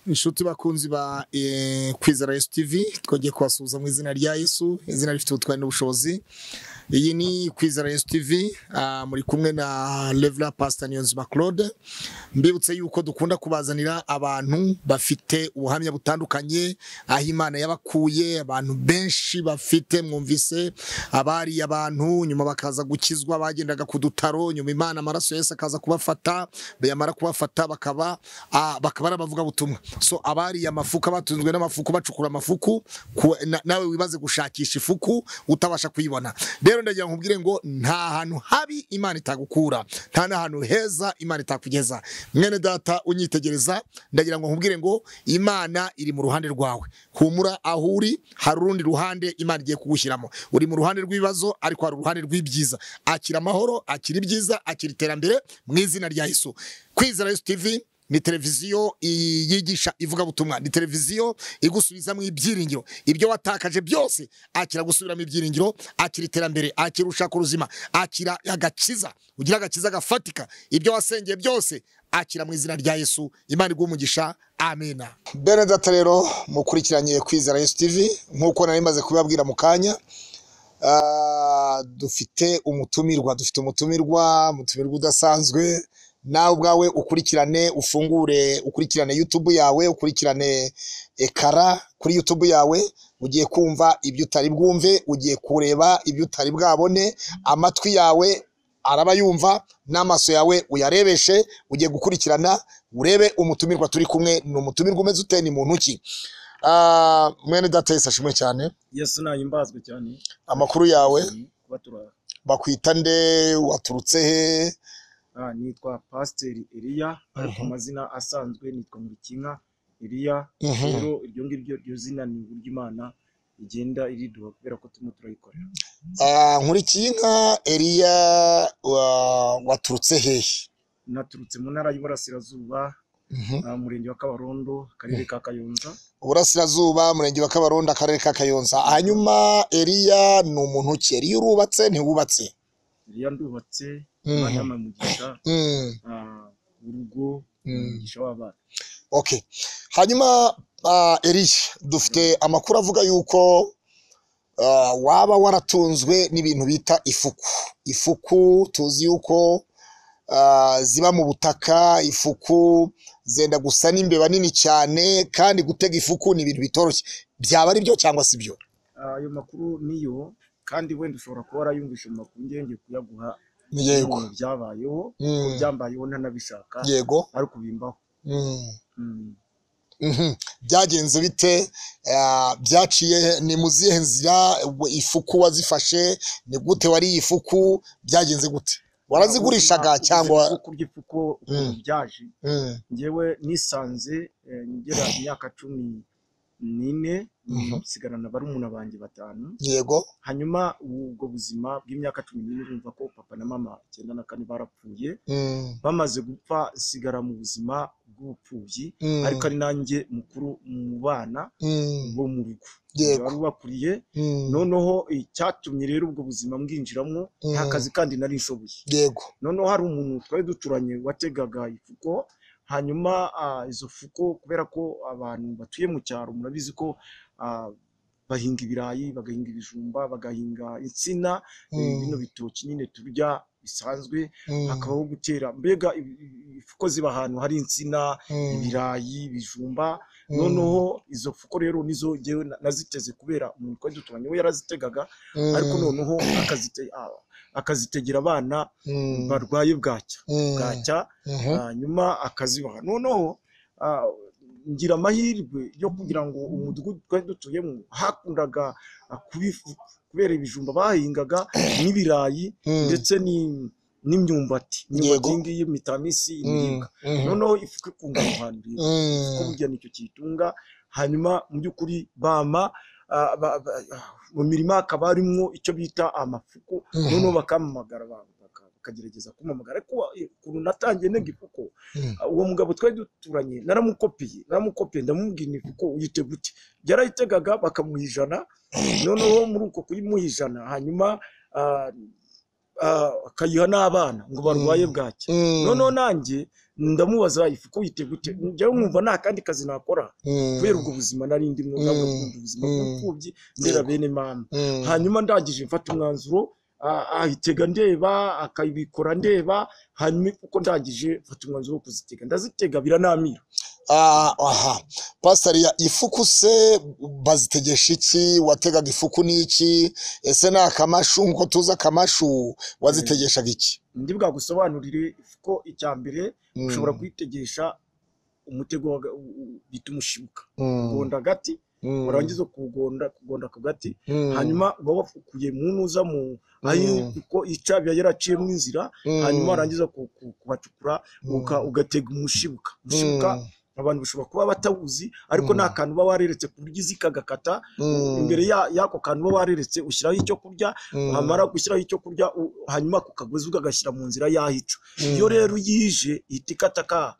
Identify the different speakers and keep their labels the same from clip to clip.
Speaker 1: inshuti bakunzi ba eh, kwizera yesu tv twongeye kubasuhuza mu izina rya yesu izina rifite ubutwari n'ubushobozi iyi ni kwizera yesu tv ah, muri kumwe na revera pasita niyonzima claude mbibutse yuko dukunda kubazanira abantu bafite ubuhamya butandukanye aho imana yabakuye abantu benshi bafite mwumvise abari abantu nyuma bakaza gukizwa bagendaga ku dutaro nyuma imana amaraso yose akaza kubafata yamara kubafata bakaba ah, bakaba ari abavugabutumwa so abariye amafuku abatunzwe n'amafuku bacukura amafuku ku- na- nawe wibaze gushakisha ifuku utabasha kuyibona rero ndagira ngo nkubwire ngo nta hantu habi imana itagukura nta n'ahantu heza imana itakugeza mwene data unyitegereza ndagira ngo nkubwire ngo imana iri mu ruhande rwawe humura aho uri hari urundi ruhande imana igiye kugushyiramo uri mu ruhande rw'ibibazo ariko hari uruhande rw'ibyiza akira amahoro akira ibyiza akira iterambere mu izina rya yesu kwizera yesu tv ni televiziyo i- yigisha ivugabutumwa ni televiziyo igusubizamo ibyiringiro ibyo watakaje byose akira gusubiramo ibyiringiro akira iterambere akira ushaka uruzima akira agakiza ugira agakiza gafatika ibyo wasengeye byose akira mu izina rya yesu imana iguha amena benedata rero mukurikiranye kwizera yesu tv nk'uko nari maze kubibabwira mu kanya Ah, dufite umutumirwa dufite umutumirwa umutumirwa udasanzwe nawe ubwawe ukurikirane ufungure ukurikirane youtube yawe ukurikirane ekara kuri youtube yawe ugiye kumva ibyo utari bwumve ugiye kureba ibyo utari bwabone amatwi yawe araba yumva n'amaso yawe uyarebeshe ugiye gukurikirana urebe umutumirwa turi kumwe ni umutumirwa umeze ute ni muntu ki Ah, mwene datesi ashimwe cyane
Speaker 2: yesu nahimbazwe cyane
Speaker 1: amakuru yawe
Speaker 2: kuba turi aha
Speaker 1: bakwita nde waturutse he
Speaker 2: Ah, nitwa pasiteri eliya ariko
Speaker 1: Mhm.
Speaker 2: amazina asanzwe nitwa nkurikinka eliya
Speaker 1: Mhm.
Speaker 2: rero iryo ngiryo iryo zina ni uburyo imana igenda iriduha kubera ko turimo turayikorera
Speaker 1: Ah, nkurikinka eriya wa- waturutse hehe
Speaker 2: naturutse mu ntara y'uburasirazuba
Speaker 1: Mhm.
Speaker 2: ah, umurenge wa kabarondo akarere ka kayonza
Speaker 1: uburasirazuba umurenge wa kabarondo akarere ka kayonza hanyuma eriya ni umuntu ki eriya urubatse ntiwubatse
Speaker 2: eliya ndubatse
Speaker 1: Mhm.
Speaker 2: imana yampaye umugisha
Speaker 1: Mm,
Speaker 2: ah, urugo
Speaker 1: Mhm.
Speaker 2: umugisha w'abana
Speaker 1: okay hanyuma ah, eriya dufite amakuru avuga yuko ah, waba waratunzwe n'ibintu bita ifuku ifuku tuzi yuko ah, ziba mu butaka ifuku zenda gusa n'imbeba nini cyane kandi gutega ifuku ni ibintu bitoroshye byaba ari byo cyangwa si byo
Speaker 2: Ah, ayo makuru niyo kandi wenda ushobora kuba warayumvishe mu makuru njyewe ngiye kuyaguha
Speaker 1: yego
Speaker 2: ibintu byabayeho
Speaker 1: Mm,
Speaker 2: byambayeho ntanabishaka
Speaker 1: yego
Speaker 2: ariko bimbaho
Speaker 1: Mm,
Speaker 2: Mm.
Speaker 1: mhm. byagenze bite Ah, byaciye ni mu zihe nzira ifuku wazifashe ni gute wariye ifuku byagenze gute warazigurishaga
Speaker 2: Ubuzima-
Speaker 1: cyangwa
Speaker 2: ubuzima bwo kurya ifuko ukuntu byaje
Speaker 1: Mm,
Speaker 2: ngewe nisanze eh, ngera imyaka cumi n'ine
Speaker 1: Mhm.
Speaker 2: nsigarana barumuna banjye batanu
Speaker 1: yego
Speaker 2: hanyuma ubwo buzima bw'imyaka cumi n'ine urumva ko papa na mama icyenda na kane barapfuye
Speaker 1: Mm,
Speaker 2: bamaze gupfa nsigara mu buzima bw'ubupfubyi
Speaker 1: mm,
Speaker 2: ariko ari nanjye mukuru mu bana
Speaker 1: mm,
Speaker 2: bo mu rugo
Speaker 1: Yego.
Speaker 2: bari bakuriye
Speaker 1: mm,
Speaker 2: noneho icyatumye rero ubwo buzima mbwinjiramo nta
Speaker 1: Mm.
Speaker 2: kazi kandi nari nshoboye
Speaker 1: yego
Speaker 2: noneho hari umuntu twari duturanye wategaga ifuko hanyuma ah, izo fuko kubera ko abantu batuye mu cyaro murabizi ko ah, bahinga ibirayi bagahinga ibijumba bagahinga insina eh,
Speaker 1: Mm,
Speaker 2: bino bitoki nyine turya bisanzwe
Speaker 1: mm,
Speaker 2: hakabaho gutera mbega i- i- ifuko ziba ahantu hari insina
Speaker 1: mm,
Speaker 2: ibirayi ibijumba
Speaker 1: mm,
Speaker 2: noneho izo fuko rero nizo ngewe na- naziteze kubera umuntu twari duturanye we yarazitegaga
Speaker 1: mm,
Speaker 2: ariko noneho akazite- ah, akazitegera abana
Speaker 1: mm,
Speaker 2: barwaye bwacya
Speaker 1: mm,
Speaker 2: bwacya
Speaker 1: mhm.
Speaker 2: hanyuma akazibaha noneho ah, ngira amahirwe yo kugira ngo umudugudu twari dutuyemo hakundaga ah, kuba ifu kubera ibijumba bahingaga n'ibirayi
Speaker 1: Mm,
Speaker 2: ndetse ni- n'imyumbati imyumbati
Speaker 1: Yego.
Speaker 2: iyi ngiyi mitamisi
Speaker 1: mm,
Speaker 2: ibiribwa
Speaker 1: mhm.
Speaker 2: noneho ifuka ikunda ahantu rero ko
Speaker 1: Mm,
Speaker 2: burya nicyo kiyitunga hanyuma mu by'ukuri bama ah, ba- ba- ah, mu mirima hakaba harimwo icyo bita amafuko
Speaker 1: Mhm.
Speaker 2: noneho bakampamagara ba- baka- bakagerageza kumpamagara ariko eh, ukuntu natangiye nega ifuko
Speaker 1: Mm.
Speaker 2: ah, uwo mugabo twari duturanye naramukopiye naramukopiye ndamubwira ifuko uyite gute yarayitegaga bakamuha ijana noneho muri uko kuyimuha ijana hanyuma ah, ah, akayiha n'abana ngo barwaye bwaki noneho nanjye ndamubaza ifuko yite gute njyewe nkumva nta kandi kazi nakora kubera ubwo buzima nari ndimo ntabwo
Speaker 1: Mm.
Speaker 2: nkunda ubuzima
Speaker 1: Mm.
Speaker 2: bw'imfubyi ndera bene mama hanyuma ndangije mfata umwanzuro ah, ahitega ndeba akabikora ndeba hanyuma uko ndangije mfata umwanzuro wo kuzitega ndazitega biranamira
Speaker 1: Ah, aha pasitari ya ifuku se bazitegesha iki wategaga ifuku n'iki ese ni akamashu nkuko tuzi akamashu wazitegeshaga iki
Speaker 2: ndi bwagusobanurire ifuko icya mbere
Speaker 1: Mm.
Speaker 2: ushobora kuyitegesha umutego wa- u- u- bita umushibuka
Speaker 1: Mm.
Speaker 2: ugonda agati
Speaker 1: Mm.
Speaker 2: warangiza kugonda kugonda ku gati
Speaker 1: Mm.
Speaker 2: hanyuma uba wafukuye mu ntuza mu aho
Speaker 1: Mm.
Speaker 2: kuko ica biba yaraciyemo inzira
Speaker 1: Mm.
Speaker 2: hanyuma warangiza ku- ku- kubacukura
Speaker 1: Mm.
Speaker 2: uka- ugatega umushibuka umushibuka
Speaker 1: Mm.
Speaker 2: abantu bashobora kuba batawuzi ariko
Speaker 1: Mm.
Speaker 2: nta kantu uba wareretse ku buryo izi kagakata
Speaker 1: Mm.
Speaker 2: imbere ya- y'ako kantu uba wareretse ushyiraho icyo kurya
Speaker 1: Mm.
Speaker 2: wamara gushyiraho icyo kurya u- hanyuma ku kagozi ukagashyira mu nzira yahico
Speaker 1: Mm.
Speaker 2: iyo rero uyije ihita ikata ka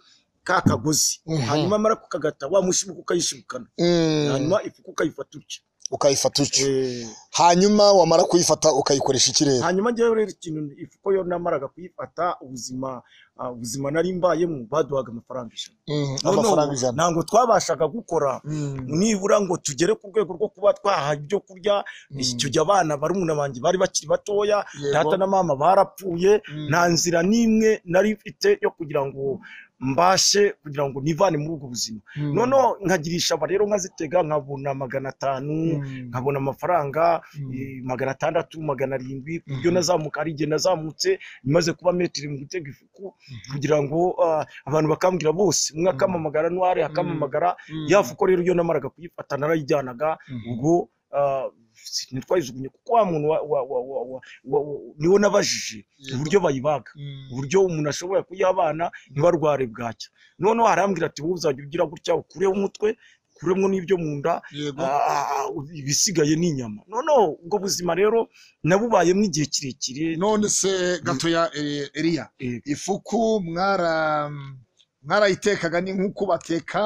Speaker 2: ka kagozi
Speaker 1: Mhm.
Speaker 2: hanyuma amara kukagata wa mushibuka ukayishibukana
Speaker 1: Mm.
Speaker 2: hanyuma ifuka ukayifata utya
Speaker 1: ukayifata utyo
Speaker 2: Eh,
Speaker 1: hanyuma wamara kuyifata ukayikoresha iki rero
Speaker 2: hanyuma njyewe rero ikintu ifuko yo namaraga kuyifata ubuzima ah, ubuzima nari mbayemo baduhaga amafaranga ijana
Speaker 1: Mm.
Speaker 2: Noneho
Speaker 1: amafaranga ijana
Speaker 2: ntabwo twabashaga gukora
Speaker 1: Mm.
Speaker 2: nibura ngo tugere ku rwego rwo kuba twaha ibyo kurya
Speaker 1: Mm.
Speaker 2: icyo gihe abana barumuna banjye bari bakiri batoya
Speaker 1: Yego.
Speaker 2: data na mama barapfuye
Speaker 1: Mm.
Speaker 2: nta nzira n'imwe nari mfite yo kugira ngo mbashe kugira ngo nivane muri ubwo buzima
Speaker 1: Mm.
Speaker 2: noneho nkagirisha aba rero nkazitega nkabona magana atanu
Speaker 1: Mm.
Speaker 2: nkabona amafaranga
Speaker 1: Mm.
Speaker 2: eh, magana atandatu magana arindwi ku buryo
Speaker 1: Mhm.
Speaker 2: nazamuka hari igihe nazamutse maze kuba metero mu gutega ifuku
Speaker 1: Mhm.
Speaker 2: kugira ngo ah, abantu bakambwira bose umwe
Speaker 1: Mhm.
Speaker 2: akamamagara n'uwari akamamagara
Speaker 1: Mm.
Speaker 2: ya fuko rero iyo namaraga kuyifata narayijyanaga
Speaker 1: Mhm.
Speaker 2: ubwo ah, ntitwayijugunye kuko wa muntu wa- wa- wa- wa- wa- wa- wa- niwo nabajije
Speaker 1: Yego.
Speaker 2: uburyo bayibaga
Speaker 1: Mm.
Speaker 2: uburyo umuntu ashobora kuyiha abana ntibarware bwacya noneho arambwira ati wowe uzajya ugira gutya ukureho umutwe ukuremo n'ibyo mu nda
Speaker 1: Yego.
Speaker 2: ah, ah, ah, ibisigaye ni inyama noneho ubwo buzima rero nabubayemo igihe kirekire
Speaker 1: none se gatoya eh, Eliya
Speaker 2: Eh.
Speaker 1: ifuku mwara mwarayitekaga ni nk'uko bateka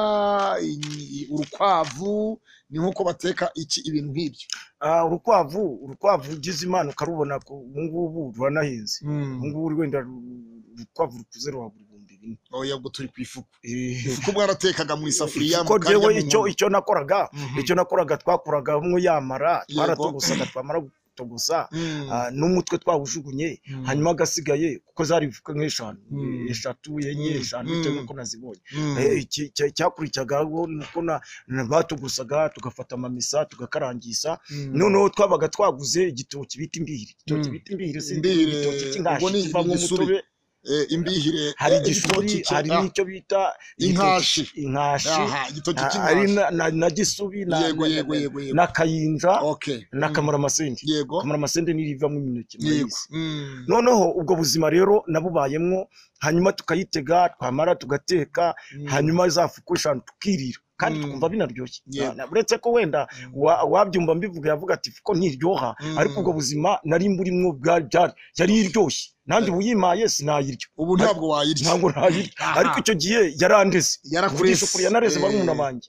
Speaker 1: i- i- urukwavu ni nk'uko bateka iki ibintu nk'ibyo
Speaker 2: Ah, urukwavu urukwavu ugize imana ukarubona ko ubu ngubu ruranahenze ubu ngubu wenda ru- urukwavu rukuze ruhabura ibihumbi bine
Speaker 1: oya ubwo turi ku ifuku
Speaker 2: Eh,
Speaker 1: ifuku mwaratekaga mu isafuriya
Speaker 2: kuko
Speaker 1: mukarya
Speaker 2: jyewe
Speaker 1: mu
Speaker 2: icyo
Speaker 1: nkono.
Speaker 2: icyo nakoraga
Speaker 1: Mhm.
Speaker 2: icyo nakoraga twakuraga hamwe yamara
Speaker 1: Yego.
Speaker 2: twaratogosaga twamara gutogosa
Speaker 1: Mm.
Speaker 2: ah, n'umutwe twawujugunye
Speaker 1: Mm.
Speaker 2: hanyuma agasigaye kuko zari ifuka nk'eshanu
Speaker 1: Mm.
Speaker 2: eshatu enye
Speaker 1: Mm.
Speaker 2: eshanu bitewe
Speaker 1: Mm.
Speaker 2: n'uko nazibonye
Speaker 1: Mm.
Speaker 2: Eh, iki- cya- cyakurikiragaho ni uko na- na- batugusaga tugafata amamesa tugakarangisha
Speaker 1: Mm.
Speaker 2: noneho twabaga twaguze igitoki bita imbiri igitoki
Speaker 1: Mm.
Speaker 2: bita imbiri si
Speaker 1: Imbiri,
Speaker 2: igitoki cy'inkashi
Speaker 1: ubwo ni
Speaker 2: kivamo
Speaker 1: igisubi.
Speaker 2: umutobe
Speaker 1: Eh, imbihire
Speaker 2: hari
Speaker 1: eh,
Speaker 2: igishuri
Speaker 1: igitoki cye-
Speaker 2: hari
Speaker 1: ah,
Speaker 2: n'icyo bita
Speaker 1: Inkashi.
Speaker 2: igitoki- inkashi
Speaker 1: aha, igitoki
Speaker 2: Ah, ari
Speaker 1: cy'inkashi.
Speaker 2: na- na- na gisubi na-
Speaker 1: yego
Speaker 2: na-
Speaker 1: yego yego yego
Speaker 2: na kayinja
Speaker 1: okay
Speaker 2: na
Speaker 1: Mm.
Speaker 2: kamaramasende
Speaker 1: yego
Speaker 2: kamaramasende niyo ivamo imineke
Speaker 1: yego
Speaker 2: murayizi
Speaker 1: Mm.
Speaker 2: noneho ubwo buzima rero nabubayemwo hanyuma tukayitega twamara tugateka
Speaker 1: Mm.
Speaker 2: hanyuma za fuku eshanu tukirira kandi
Speaker 1: Mm.
Speaker 2: twumva binaryoshye
Speaker 1: Yego.
Speaker 2: Na- uretse ko wenda
Speaker 1: Mm.
Speaker 2: wa- wabyumva mbivuga yavuga ati fuko ntiryoha
Speaker 1: Mm.
Speaker 2: ariko ubwo buzima nari mburimwo bwa- byari yari iryoshye nanjye ubu yimaye sinayirya
Speaker 1: ubu ntabwo wayirya
Speaker 2: ntabwo nayirya
Speaker 1: Aha.
Speaker 2: ariko icyo gihe yarandeze
Speaker 1: yarakurese
Speaker 2: Uvugisha ukuri, yanareze barumuna banjye.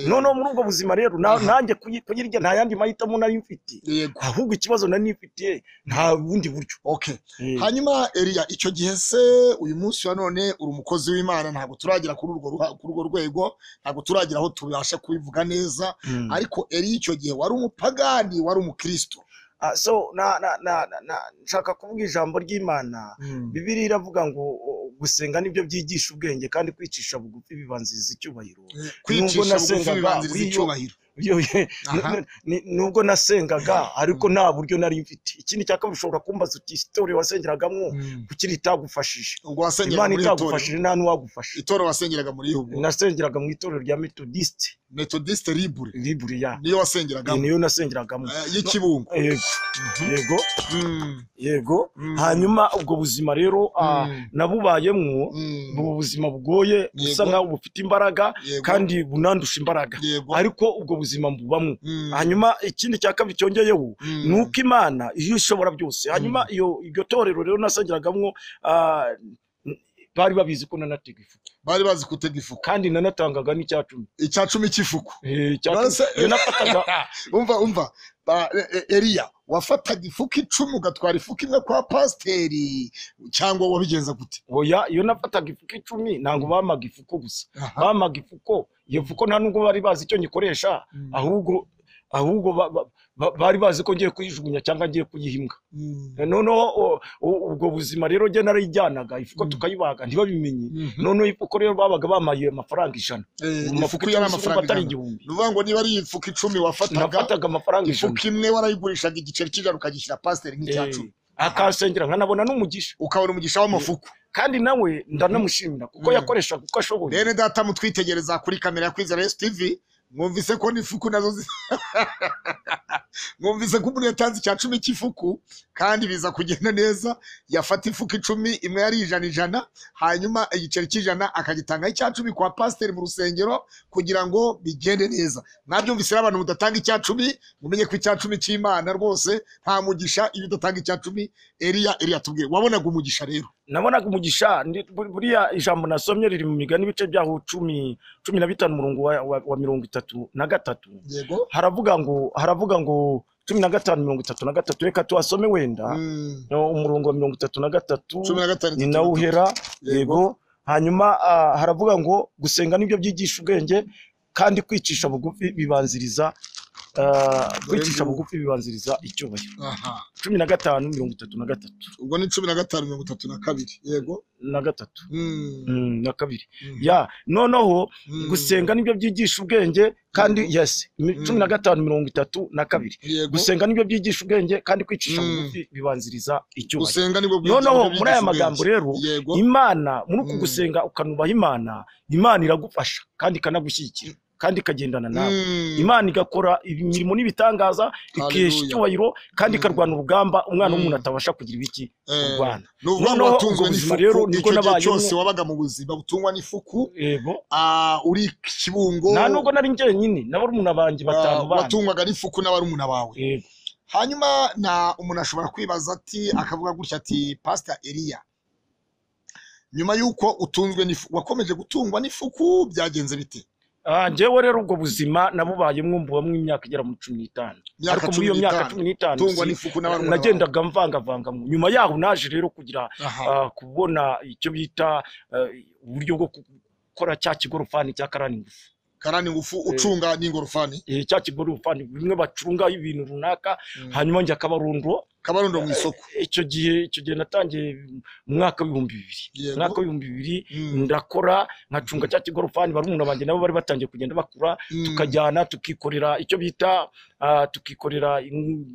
Speaker 2: noneho muri ubwo buzima rero na-
Speaker 1: Aha.
Speaker 2: nanjye kuyi- kuyirya nta yandi mahitamo nari mfite
Speaker 1: yego
Speaker 2: ahubwo ikibazo nari nifitiye nta bundi buryo
Speaker 1: okay hanyuma Eliya icyo gihe se uyu munsi wa none uri umukozi w'Imana ntabwo turagera kuri urwo ruha- kuri urwo rwego ntabwo turagera aho tubasha kubivuga neza
Speaker 2: Mm.
Speaker 1: ariko Eliya icyo gihe wari umupagani wari umukristo
Speaker 2: Ah, so na, na, na, na, na, nshaka kuvuga ijambo ry'imana bibiri iravuga ngo o, gusenga nibyo byigisha ubwenge kandi kwicisha bugufi bibanziriza icyubahiro Nubwo
Speaker 1: kwicisha
Speaker 2: nasengaga,
Speaker 1: bugufi bibanziriza
Speaker 2: iyo-
Speaker 1: icyubahiro
Speaker 2: Iyo- ye-
Speaker 1: Aha.
Speaker 2: n- n- nubwo nasengaga ariko nta buryo nari mfite ikindi cya kabiri ushobora kumbaza uti isitori wasengeragamo kuki itagufashije
Speaker 1: ubwo wasengeraga
Speaker 2: imana
Speaker 1: muri itorero
Speaker 2: itagufashije nta n'uwagufashe
Speaker 1: itorero wasengeraga muri yubu
Speaker 2: nasengeraga mu itorero rya metodiste
Speaker 1: metodiste libre
Speaker 2: libure ya
Speaker 1: niyo wasengeragamo
Speaker 2: niyo nasengeragamo
Speaker 1: eh, y'ikibungo
Speaker 2: yego yego
Speaker 1: Mhm.
Speaker 2: yego
Speaker 1: Mm.
Speaker 2: hanyuma ubwo buzima rero ah,
Speaker 1: Mm.
Speaker 2: nabubayemwo
Speaker 1: Mm.
Speaker 2: ubu buzima bugoye busa
Speaker 1: Yego.
Speaker 2: nkaho bufite imbaraga
Speaker 1: Yego.
Speaker 2: kandi bunandusha imbaraga
Speaker 1: yego
Speaker 2: ariko ubwo buzima mbubamwo
Speaker 1: Mm.
Speaker 2: hanyuma ikindi cya kabiri cyongeyeho
Speaker 1: Mm.
Speaker 2: ni uko imana iyo ishobora byose hanyuma iyo iryo torero rero nasengeragamo ah, bari babizi ko nanatega ifuku
Speaker 1: bari bazi gutega ifuku
Speaker 2: kandi nanatangaga n'icya cumi
Speaker 1: icya cumi cy'ifuku
Speaker 2: Eh, icya
Speaker 1: Nonese-
Speaker 2: cumi. Iyo nafataga
Speaker 1: umva umva ba- e- e- Eliya wafataga ifuka icumi ugatwara ifuka imwe kwa pasiteri cyangwa wabigenza gute
Speaker 2: oya iyo nafataga ifuko icumi ntabwo bamaga ifuko gusa bamaga ifuko iyo fuko nta nubwo bari bazi icyo nyikoresha
Speaker 1: Mm.
Speaker 2: ahubwo ahubwo ba- ba- ba- bari bazi ko ngiye kuyijugunya cyangwa ngiye kuyihimbwa
Speaker 1: Mm.
Speaker 2: noneho o- o- ubwo buzima rero njye narayijyanaga ifuko
Speaker 1: Mm.
Speaker 2: tukayibaga ntibabimenye
Speaker 1: Mhm.
Speaker 2: noneho ifuko rero babaga bamaye amafaranga ijana
Speaker 1: Eh,
Speaker 2: Mu
Speaker 1: ifuka
Speaker 2: mafuko
Speaker 1: yari
Speaker 2: icumi sinumva
Speaker 1: amafaranga
Speaker 2: atari
Speaker 1: ingana.
Speaker 2: igihumbi
Speaker 1: Ni ukuvuga ngo niba ari ifuka icumi wafataga
Speaker 2: nafataga amafaranga ijana
Speaker 1: ifuka imwe warayigurishaga igiceri cy'ijana ukagishyira pasiteri nk'icya
Speaker 2: Eh,
Speaker 1: cumi
Speaker 2: akansengera nkanabona n'umugisha
Speaker 1: ukabona umugisha w'amafuku
Speaker 2: kandi nawe ndanamushimira kuko
Speaker 1: Mhm.
Speaker 2: yakoreshaga uko ashoboye
Speaker 1: bene data mutwitegereza kuri kamera ya kwizera esi tivi mwumvise ko n'ifuku nazo zi- mwumvise ko umuntu yatanze icya cumi cy'ifuku kandi biza kugenda neza yafata ifuka icumi imwe yari ijana ijana hanyuma igiceri cy'ijana akagitangaho icya cumi kwa pasiteri mu rusengero kugira ngo bigende neza mwabyumvise rero abantu mudatanga icya cumi mumenye ko icya cumi cy'imana rwose nta mugisha iyo udatanga icya cumi eriya eriya tubwiye wabonaga umugisha rero
Speaker 2: nabonaga umugisha ndi- buri- buriya ijambo nasomye riri mu migani ibice byaho cumi cumi na bitanu umurongo wa, wa, wa mirongo itatu na gatatu
Speaker 1: yego
Speaker 2: haravuga ngo haravuga ngo cumi na gatanu mirongo itatu na gatatu reka tuhasome wenda
Speaker 1: Mm.
Speaker 2: No, umurongo wa mirongo itatu na gatatu
Speaker 1: cumi na gatanu
Speaker 2: ni nawo uhera yego hanyuma ah, haravuga ngo gusenga nibyo byigisha ubwenge kandi kwicisha bugufi bibanziriza ah, kwicisha
Speaker 1: ngubu.
Speaker 2: bugufi bibanziriza icyubahiro
Speaker 1: aha
Speaker 2: cumi na gatanu mirongo itatu na gatatu
Speaker 1: ubwo ni cumi na gatanu mirongo itatu na kabiri yego
Speaker 2: na gatatu
Speaker 1: Mm,
Speaker 2: Mm, na kabiri
Speaker 1: Mm.
Speaker 2: ya noneho
Speaker 1: mm,
Speaker 2: gusenga nibyo byigisha ubwenge kandi
Speaker 1: Mhm.
Speaker 2: yes mi-
Speaker 1: Mhm.
Speaker 2: cumi na gatanu mirongo itatu na kabiri
Speaker 1: yego
Speaker 2: gusenga nibyo byigisha ubwenge kandi kwicisha
Speaker 1: Mhm.
Speaker 2: bugufi bibanziriza icyubahiro
Speaker 1: gusenga nibwo bwiza
Speaker 2: noneho
Speaker 1: bwigisha
Speaker 2: muri aya
Speaker 1: ubwenge.
Speaker 2: magambo rero
Speaker 1: yego
Speaker 2: imana muri uku
Speaker 1: Mm.
Speaker 2: gusenga ukanubaha imana imana iragufasha kandi ikanagushyigikira kandi ikagendana nawe
Speaker 1: Mm,
Speaker 2: imana igakora imirimo n'ibitangaza ikesha
Speaker 1: Hallelujah.
Speaker 2: icyubahiro kandi
Speaker 1: Mm.
Speaker 2: ikarwana urugamba umwana
Speaker 1: Mm.
Speaker 2: w'umuntu atabasha kugira ibiki
Speaker 1: eh,
Speaker 2: kurwana
Speaker 1: ni ukuvuga ngo
Speaker 2: noneho
Speaker 1: watunzwe
Speaker 2: ubwo buzima
Speaker 1: n'ifuku
Speaker 2: rero nibwo
Speaker 1: icyo gihe
Speaker 2: nabayemo.
Speaker 1: cyose wabaga mu buzima butungwa n'ifuku
Speaker 2: yego
Speaker 1: ah, uri kibungo
Speaker 2: nta nubwo nari njyenyine n'abarumuna banjye batanu
Speaker 1: ah,
Speaker 2: bana
Speaker 1: watungwaga n'ifuku n'abarumuna bawe
Speaker 2: Yego.
Speaker 1: hanyuma na umuntu ashobora kwibaza ati akavuga gutya ati pasita eriya nyuma y'uko utunzwe n'ifuku wakomeje gutungwa n'ifuku byagenze bite
Speaker 2: Ah, njyewe rero ubwo buzima nabubayemo mbubamo imyaka igera muri cumi n'itanu ariko muri iyo myaka cumi n'itanu
Speaker 1: tungwa
Speaker 2: si-
Speaker 1: n'ifuku n'abarumuna bawe
Speaker 2: nagendaga mvangavanga nyuma yaho naje rero kugira
Speaker 1: Aha.
Speaker 2: ah, kubona icyo bita ah, uburyo bwo gukora cya kigorofani cya karani ngufu
Speaker 1: karani ngufu ucunga n'ingorofani
Speaker 2: Eh, cya kigorofani bimwe bacungaho ibintu runaka
Speaker 1: Mm.
Speaker 2: hanyuma njya kabarundo
Speaker 1: kabarundo mu isoko
Speaker 2: icyo gihe icyo gihe natangiye mu mwaka w'ibihumbi bibiri
Speaker 1: Yego.
Speaker 2: umwaka w'ibihumbi bibiri
Speaker 1: Mm.
Speaker 2: ndakora nkacunga cya kigorofani barumuna banjye nabo bari batangiye kugenda bakura
Speaker 1: Mm.
Speaker 2: tukajyana tukikorera icyo bita ah, tukikorera in-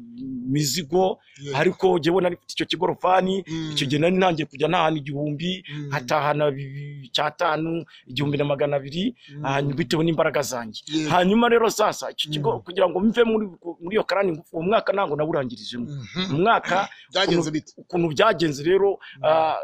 Speaker 2: imizigo
Speaker 1: Yego.
Speaker 2: ariko jyewe nari mfite icyo kigorofani
Speaker 1: Mm.
Speaker 2: icyo gihe nari ntangiye kujya ntahana igihumbi
Speaker 1: Mm.
Speaker 2: nkatahana bi- icyatanu igihumbi na magana abiri
Speaker 1: Mm.
Speaker 2: hanyuma bitewe n'imbaraga zanjye
Speaker 1: Yego.
Speaker 2: hanyuma rero sasa icyo kigo
Speaker 1: Mm.
Speaker 2: kugira ngo mve muri muri iyo karani ngufu uwo mwaka ntabwo nawurangirijemo
Speaker 1: Mhm.
Speaker 2: umwaka
Speaker 1: byagenze bite
Speaker 2: ukuntu byagenze rero ah,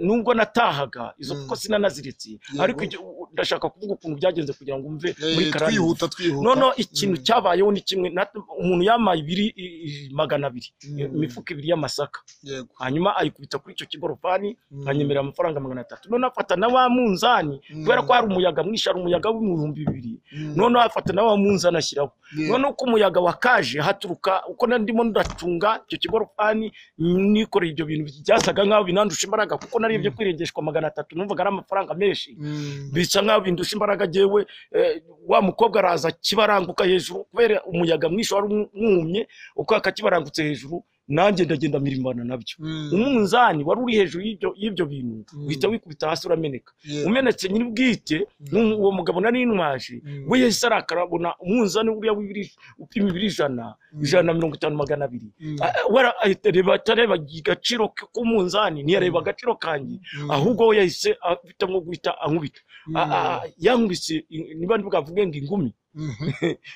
Speaker 2: nubwo natahaga izo
Speaker 1: Mm.
Speaker 2: kuko sinanaziritse
Speaker 1: Yego.
Speaker 2: ariko icyo- u- ndashaka kuvuga ukuntu byagenze kugira ngo mve
Speaker 1: Eh,
Speaker 2: muri karani ngufu.
Speaker 1: twihuta twihuta
Speaker 2: noneho ikintu
Speaker 1: Mm.
Speaker 2: cyabayeho ni kimwe nat- umuntu yamaye ibiri i- i- magana abiri
Speaker 1: Mm.
Speaker 2: imifuka ibiri y'amasaka
Speaker 1: yego
Speaker 2: hanyuma ayikubita kuri icyo kigorofani
Speaker 1: Mm.
Speaker 2: anyemerera amafaranga magana atatu noneho afata na wa munzani
Speaker 1: Mm.
Speaker 2: kubera ko hari umuyaga mwinshi hari umuyaga w'ibihumbi bibiri
Speaker 1: Mm.
Speaker 2: noneho afata na wa munzani ashyiraho
Speaker 1: Yego.
Speaker 2: noneho ko umuyaga wakaje haturuka uko nari ndimo ndacunga icyo kigorofani nikoreye ibyo bintu byasaga nk'aho binandusha imbaraga kuko narebye kwirengeshwa magana atatu numvaga ari amafaranga menshi
Speaker 1: Mm.
Speaker 2: bisa nk'aho bindusha imbaraga jyewe eh, wa mukobwa araza kibaranguka hejuru kubera umuyaga mwinshi wari umwumye uko akakibarangutse hejuru nanjye ndagenda mirimbana nabyo
Speaker 1: Mm.
Speaker 2: umunzani wari uri hejuru y'ibyo- y'ibyo bintu
Speaker 1: Mm.
Speaker 2: uhita wikubita hasi urameneka
Speaker 1: Yego.
Speaker 2: umenetse nyiri bwite n'umu- uwo mugabo nari ntwaje
Speaker 1: Mm.
Speaker 2: we yahise arakara abona umunzani buriya w'ibiri- upima ibiro ijana
Speaker 1: Mm.
Speaker 2: ijana na mirongo itanu magana abiri
Speaker 1: Mm.
Speaker 2: Ah, we ara- ahita areba atareba agaciro k'umunzani ntiyareba agaciro kanjye
Speaker 1: Mm.
Speaker 2: ahubwo we yahise afite nko guhita ankubita
Speaker 1: Mm.
Speaker 2: Ah, ah, yankubise in- niba ntibukavuge ngo ingumi
Speaker 1: Mhm.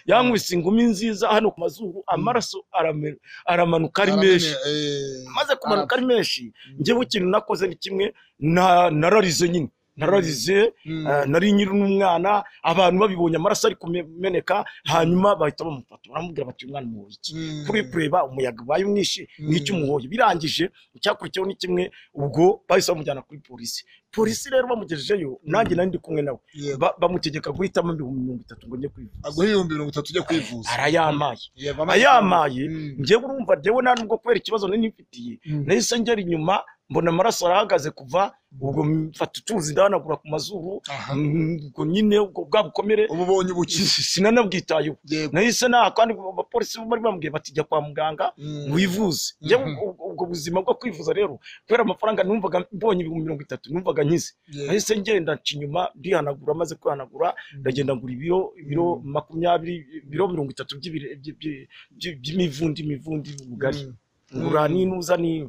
Speaker 2: yankubise ingumi nziza hano ku mazuru amaraso arame- aramanuka ari
Speaker 1: Aramene,
Speaker 2: menshi
Speaker 1: eh,
Speaker 2: maze kumanuka ari menshi
Speaker 1: Mm.
Speaker 2: njyewe ikintu nakoze ni kimwe na- nararize nyine nararize eh, nari nyiri n'umwana abantu babibonye amaraso ari kumeneka hanyuma bahita bamufata baramubwira bati uyu mwana umuhoye iki kuri kureba umuyaga ubaye umwishi n'icyo umuhoye birangije icyakurikiyeho ni kimwe ubwo bahise bamujyana kuri polisi polisi rero bamugejejeyo nanjye nari ndi kumwe nawe Ba- bamutegeka guhitamo ibihumbi mirongo itatu ngo njye kwivuza
Speaker 1: aguha ibihumbi mirongo itatu ujya kwivuza
Speaker 2: arayamaye
Speaker 1: Yego, amaze-
Speaker 2: ayamaye
Speaker 1: Mm.
Speaker 2: njyewe urumva njyewe nta nubwo kubera ikibazo nari nifitiye
Speaker 1: Mm.
Speaker 2: nahise ngera inyuma mbona amaraso arahagaze kuva ubwo mfata utuzi ndahanagura ku mazuru
Speaker 1: Aha.
Speaker 2: Mm, ubwo nyine ubwo bwa bukomere
Speaker 1: uba ubonye
Speaker 2: si-
Speaker 1: ubukizi
Speaker 2: si- sinanabwitayeho
Speaker 1: yego
Speaker 2: nahise naha kandi abapolisi bari bambwiye bati jya kwa muganga
Speaker 1: Mm.
Speaker 2: wivuze njyewe
Speaker 1: Mhm.
Speaker 2: ubwo- ubwo buzima bwo kwivuza rero kubera amafaranga numvaga mbonye ibihumbi mirongo itatu numvaga nkize
Speaker 1: Yego.
Speaker 2: nahise ngenda nca inyuma ndihanagura maze kwihanagura ndagenda ngura ibiro ibiro makumyabiri ibiro mirongo itatu by'ibire- by- by- by- by'imivundi imivundi ubugari
Speaker 1: Mm.
Speaker 2: ngura n'inuza ni-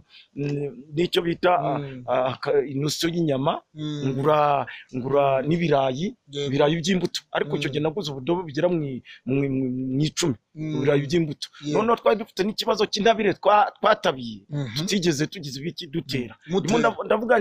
Speaker 2: n'icyo bita ah,
Speaker 1: Mm.
Speaker 2: ah, aka- inusu y'inyama
Speaker 1: Mm.
Speaker 2: ngura ngura n'ibirayi
Speaker 1: Yego.
Speaker 2: ibirayi by'imbuto ariko icyo
Speaker 1: Mm.
Speaker 2: gihe naguze ubudobo bugera mu i- mu i- mu i- mu icumi
Speaker 1: Mm.
Speaker 2: ibirayi by'imbuto
Speaker 1: Yego.
Speaker 2: noneho twari dufite n'ikibazo cy'intabire twa- twatabiye
Speaker 1: Mhm.
Speaker 2: tutigeze tugize ibiki dutera
Speaker 1: Mutera.
Speaker 2: Ndimo ndav- ndavuga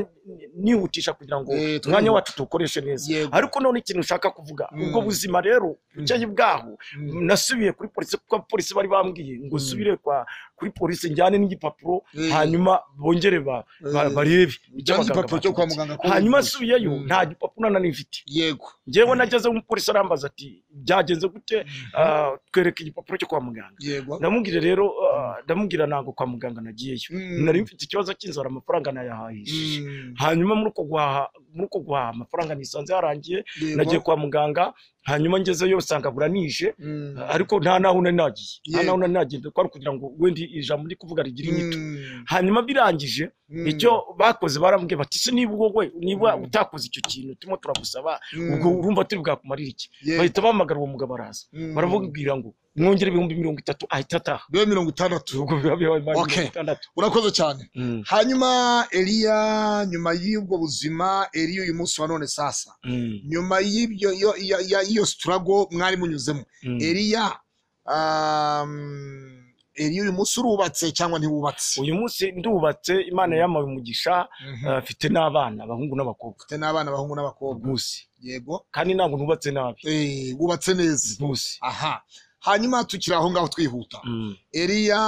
Speaker 2: nihutisha kugira ngo
Speaker 1: Eh, twumva.
Speaker 2: umwanya wacu tuwukoreshe neza
Speaker 1: Yego.
Speaker 2: ariko none ikintu ushaka kuvuga
Speaker 1: Mm.
Speaker 2: ubwo buzima rero bucyeye bwaho
Speaker 1: Mm.
Speaker 2: nasubiye kuri polisi kuko abapolisi bari bambwiye ngo
Speaker 1: Mm.
Speaker 2: subire kwa kuri polisi njyane n'igipapuro
Speaker 1: Eh.
Speaker 2: hanyuma bongere ba- ba-
Speaker 1: Eh.
Speaker 2: barebe icyo
Speaker 1: Ujyana
Speaker 2: abaganga
Speaker 1: igipapuro cyo kwa muganga ko
Speaker 2: hanyuma
Speaker 1: wivuza.
Speaker 2: asubiyeyo
Speaker 1: Mm.
Speaker 2: nta gipapuro na nanifite
Speaker 1: yego
Speaker 2: njyewe nageze umupolisi arambaza ati byagenze gute Ah, twereka igipapuro cyo kwa muganga
Speaker 1: yego
Speaker 2: ndamubwira rero ah, ndamubwira ntabwo kwa muganga nagiyeyo
Speaker 1: Mm.
Speaker 2: nari mfite ikibazo cy'inzara amafaranga nayahahishije
Speaker 1: Mm.
Speaker 2: hanyuma muri uko guhaha muri uko guhaha amafaranga nisanze yarangiye
Speaker 1: Yego.
Speaker 2: nagiye kwa muganga hanyuma ngezeyo nsanga buranije
Speaker 1: Mm.
Speaker 2: ariko nta naho nari nagiye nta
Speaker 1: Yego.
Speaker 2: naho nari nagiye kwari ukugira ngo wendi ijambo ndi kuvuga rigire inyito
Speaker 1: Mm.
Speaker 2: hanyuma birangije
Speaker 1: Mm.
Speaker 2: icyo bakoze barambwiye bati se niba wowe niba
Speaker 1: Mm.
Speaker 2: utakoze icyo kintu turimo turagusaba
Speaker 1: Mm.
Speaker 2: ubwo urumva turi bwakumarire iki
Speaker 1: Yego.
Speaker 2: bahita bahamagara uwo mugabo araza
Speaker 1: Mm.
Speaker 2: baramubwira ngo mwongere ibihumbi mirongo itatu ahita ataha
Speaker 1: bibe mirongo itandatu
Speaker 2: ubwo biba bibaye mirongo
Speaker 1: Okay.
Speaker 2: itandatu
Speaker 1: urakoze cyane
Speaker 2: Mm,
Speaker 1: hanyuma eliya nyuma y'ubwo buzima eliya uyu munsi wa none sasa
Speaker 2: mm,
Speaker 1: nyuma y'ibyo yo- ya- ya- y'iyo sitarago mwari munyuzemo
Speaker 2: mm.
Speaker 1: eliya um, eliya uyu munsi urubatse cyangwa ntiwubatse
Speaker 2: uyu munsi ndubatse imana yamaye umugisha
Speaker 1: Mhm.
Speaker 2: eh, mfite n'abana abahungu n'abakobwa
Speaker 1: ufite n'abana abahungu n'abakobwa
Speaker 2: rwose
Speaker 1: yego
Speaker 2: kandi ntabwo nubatse nabi
Speaker 1: Eh, wubatse neza
Speaker 2: rwose
Speaker 1: aha hanyuma tukiri aho ngaho twihuta
Speaker 2: Mm,
Speaker 1: eliya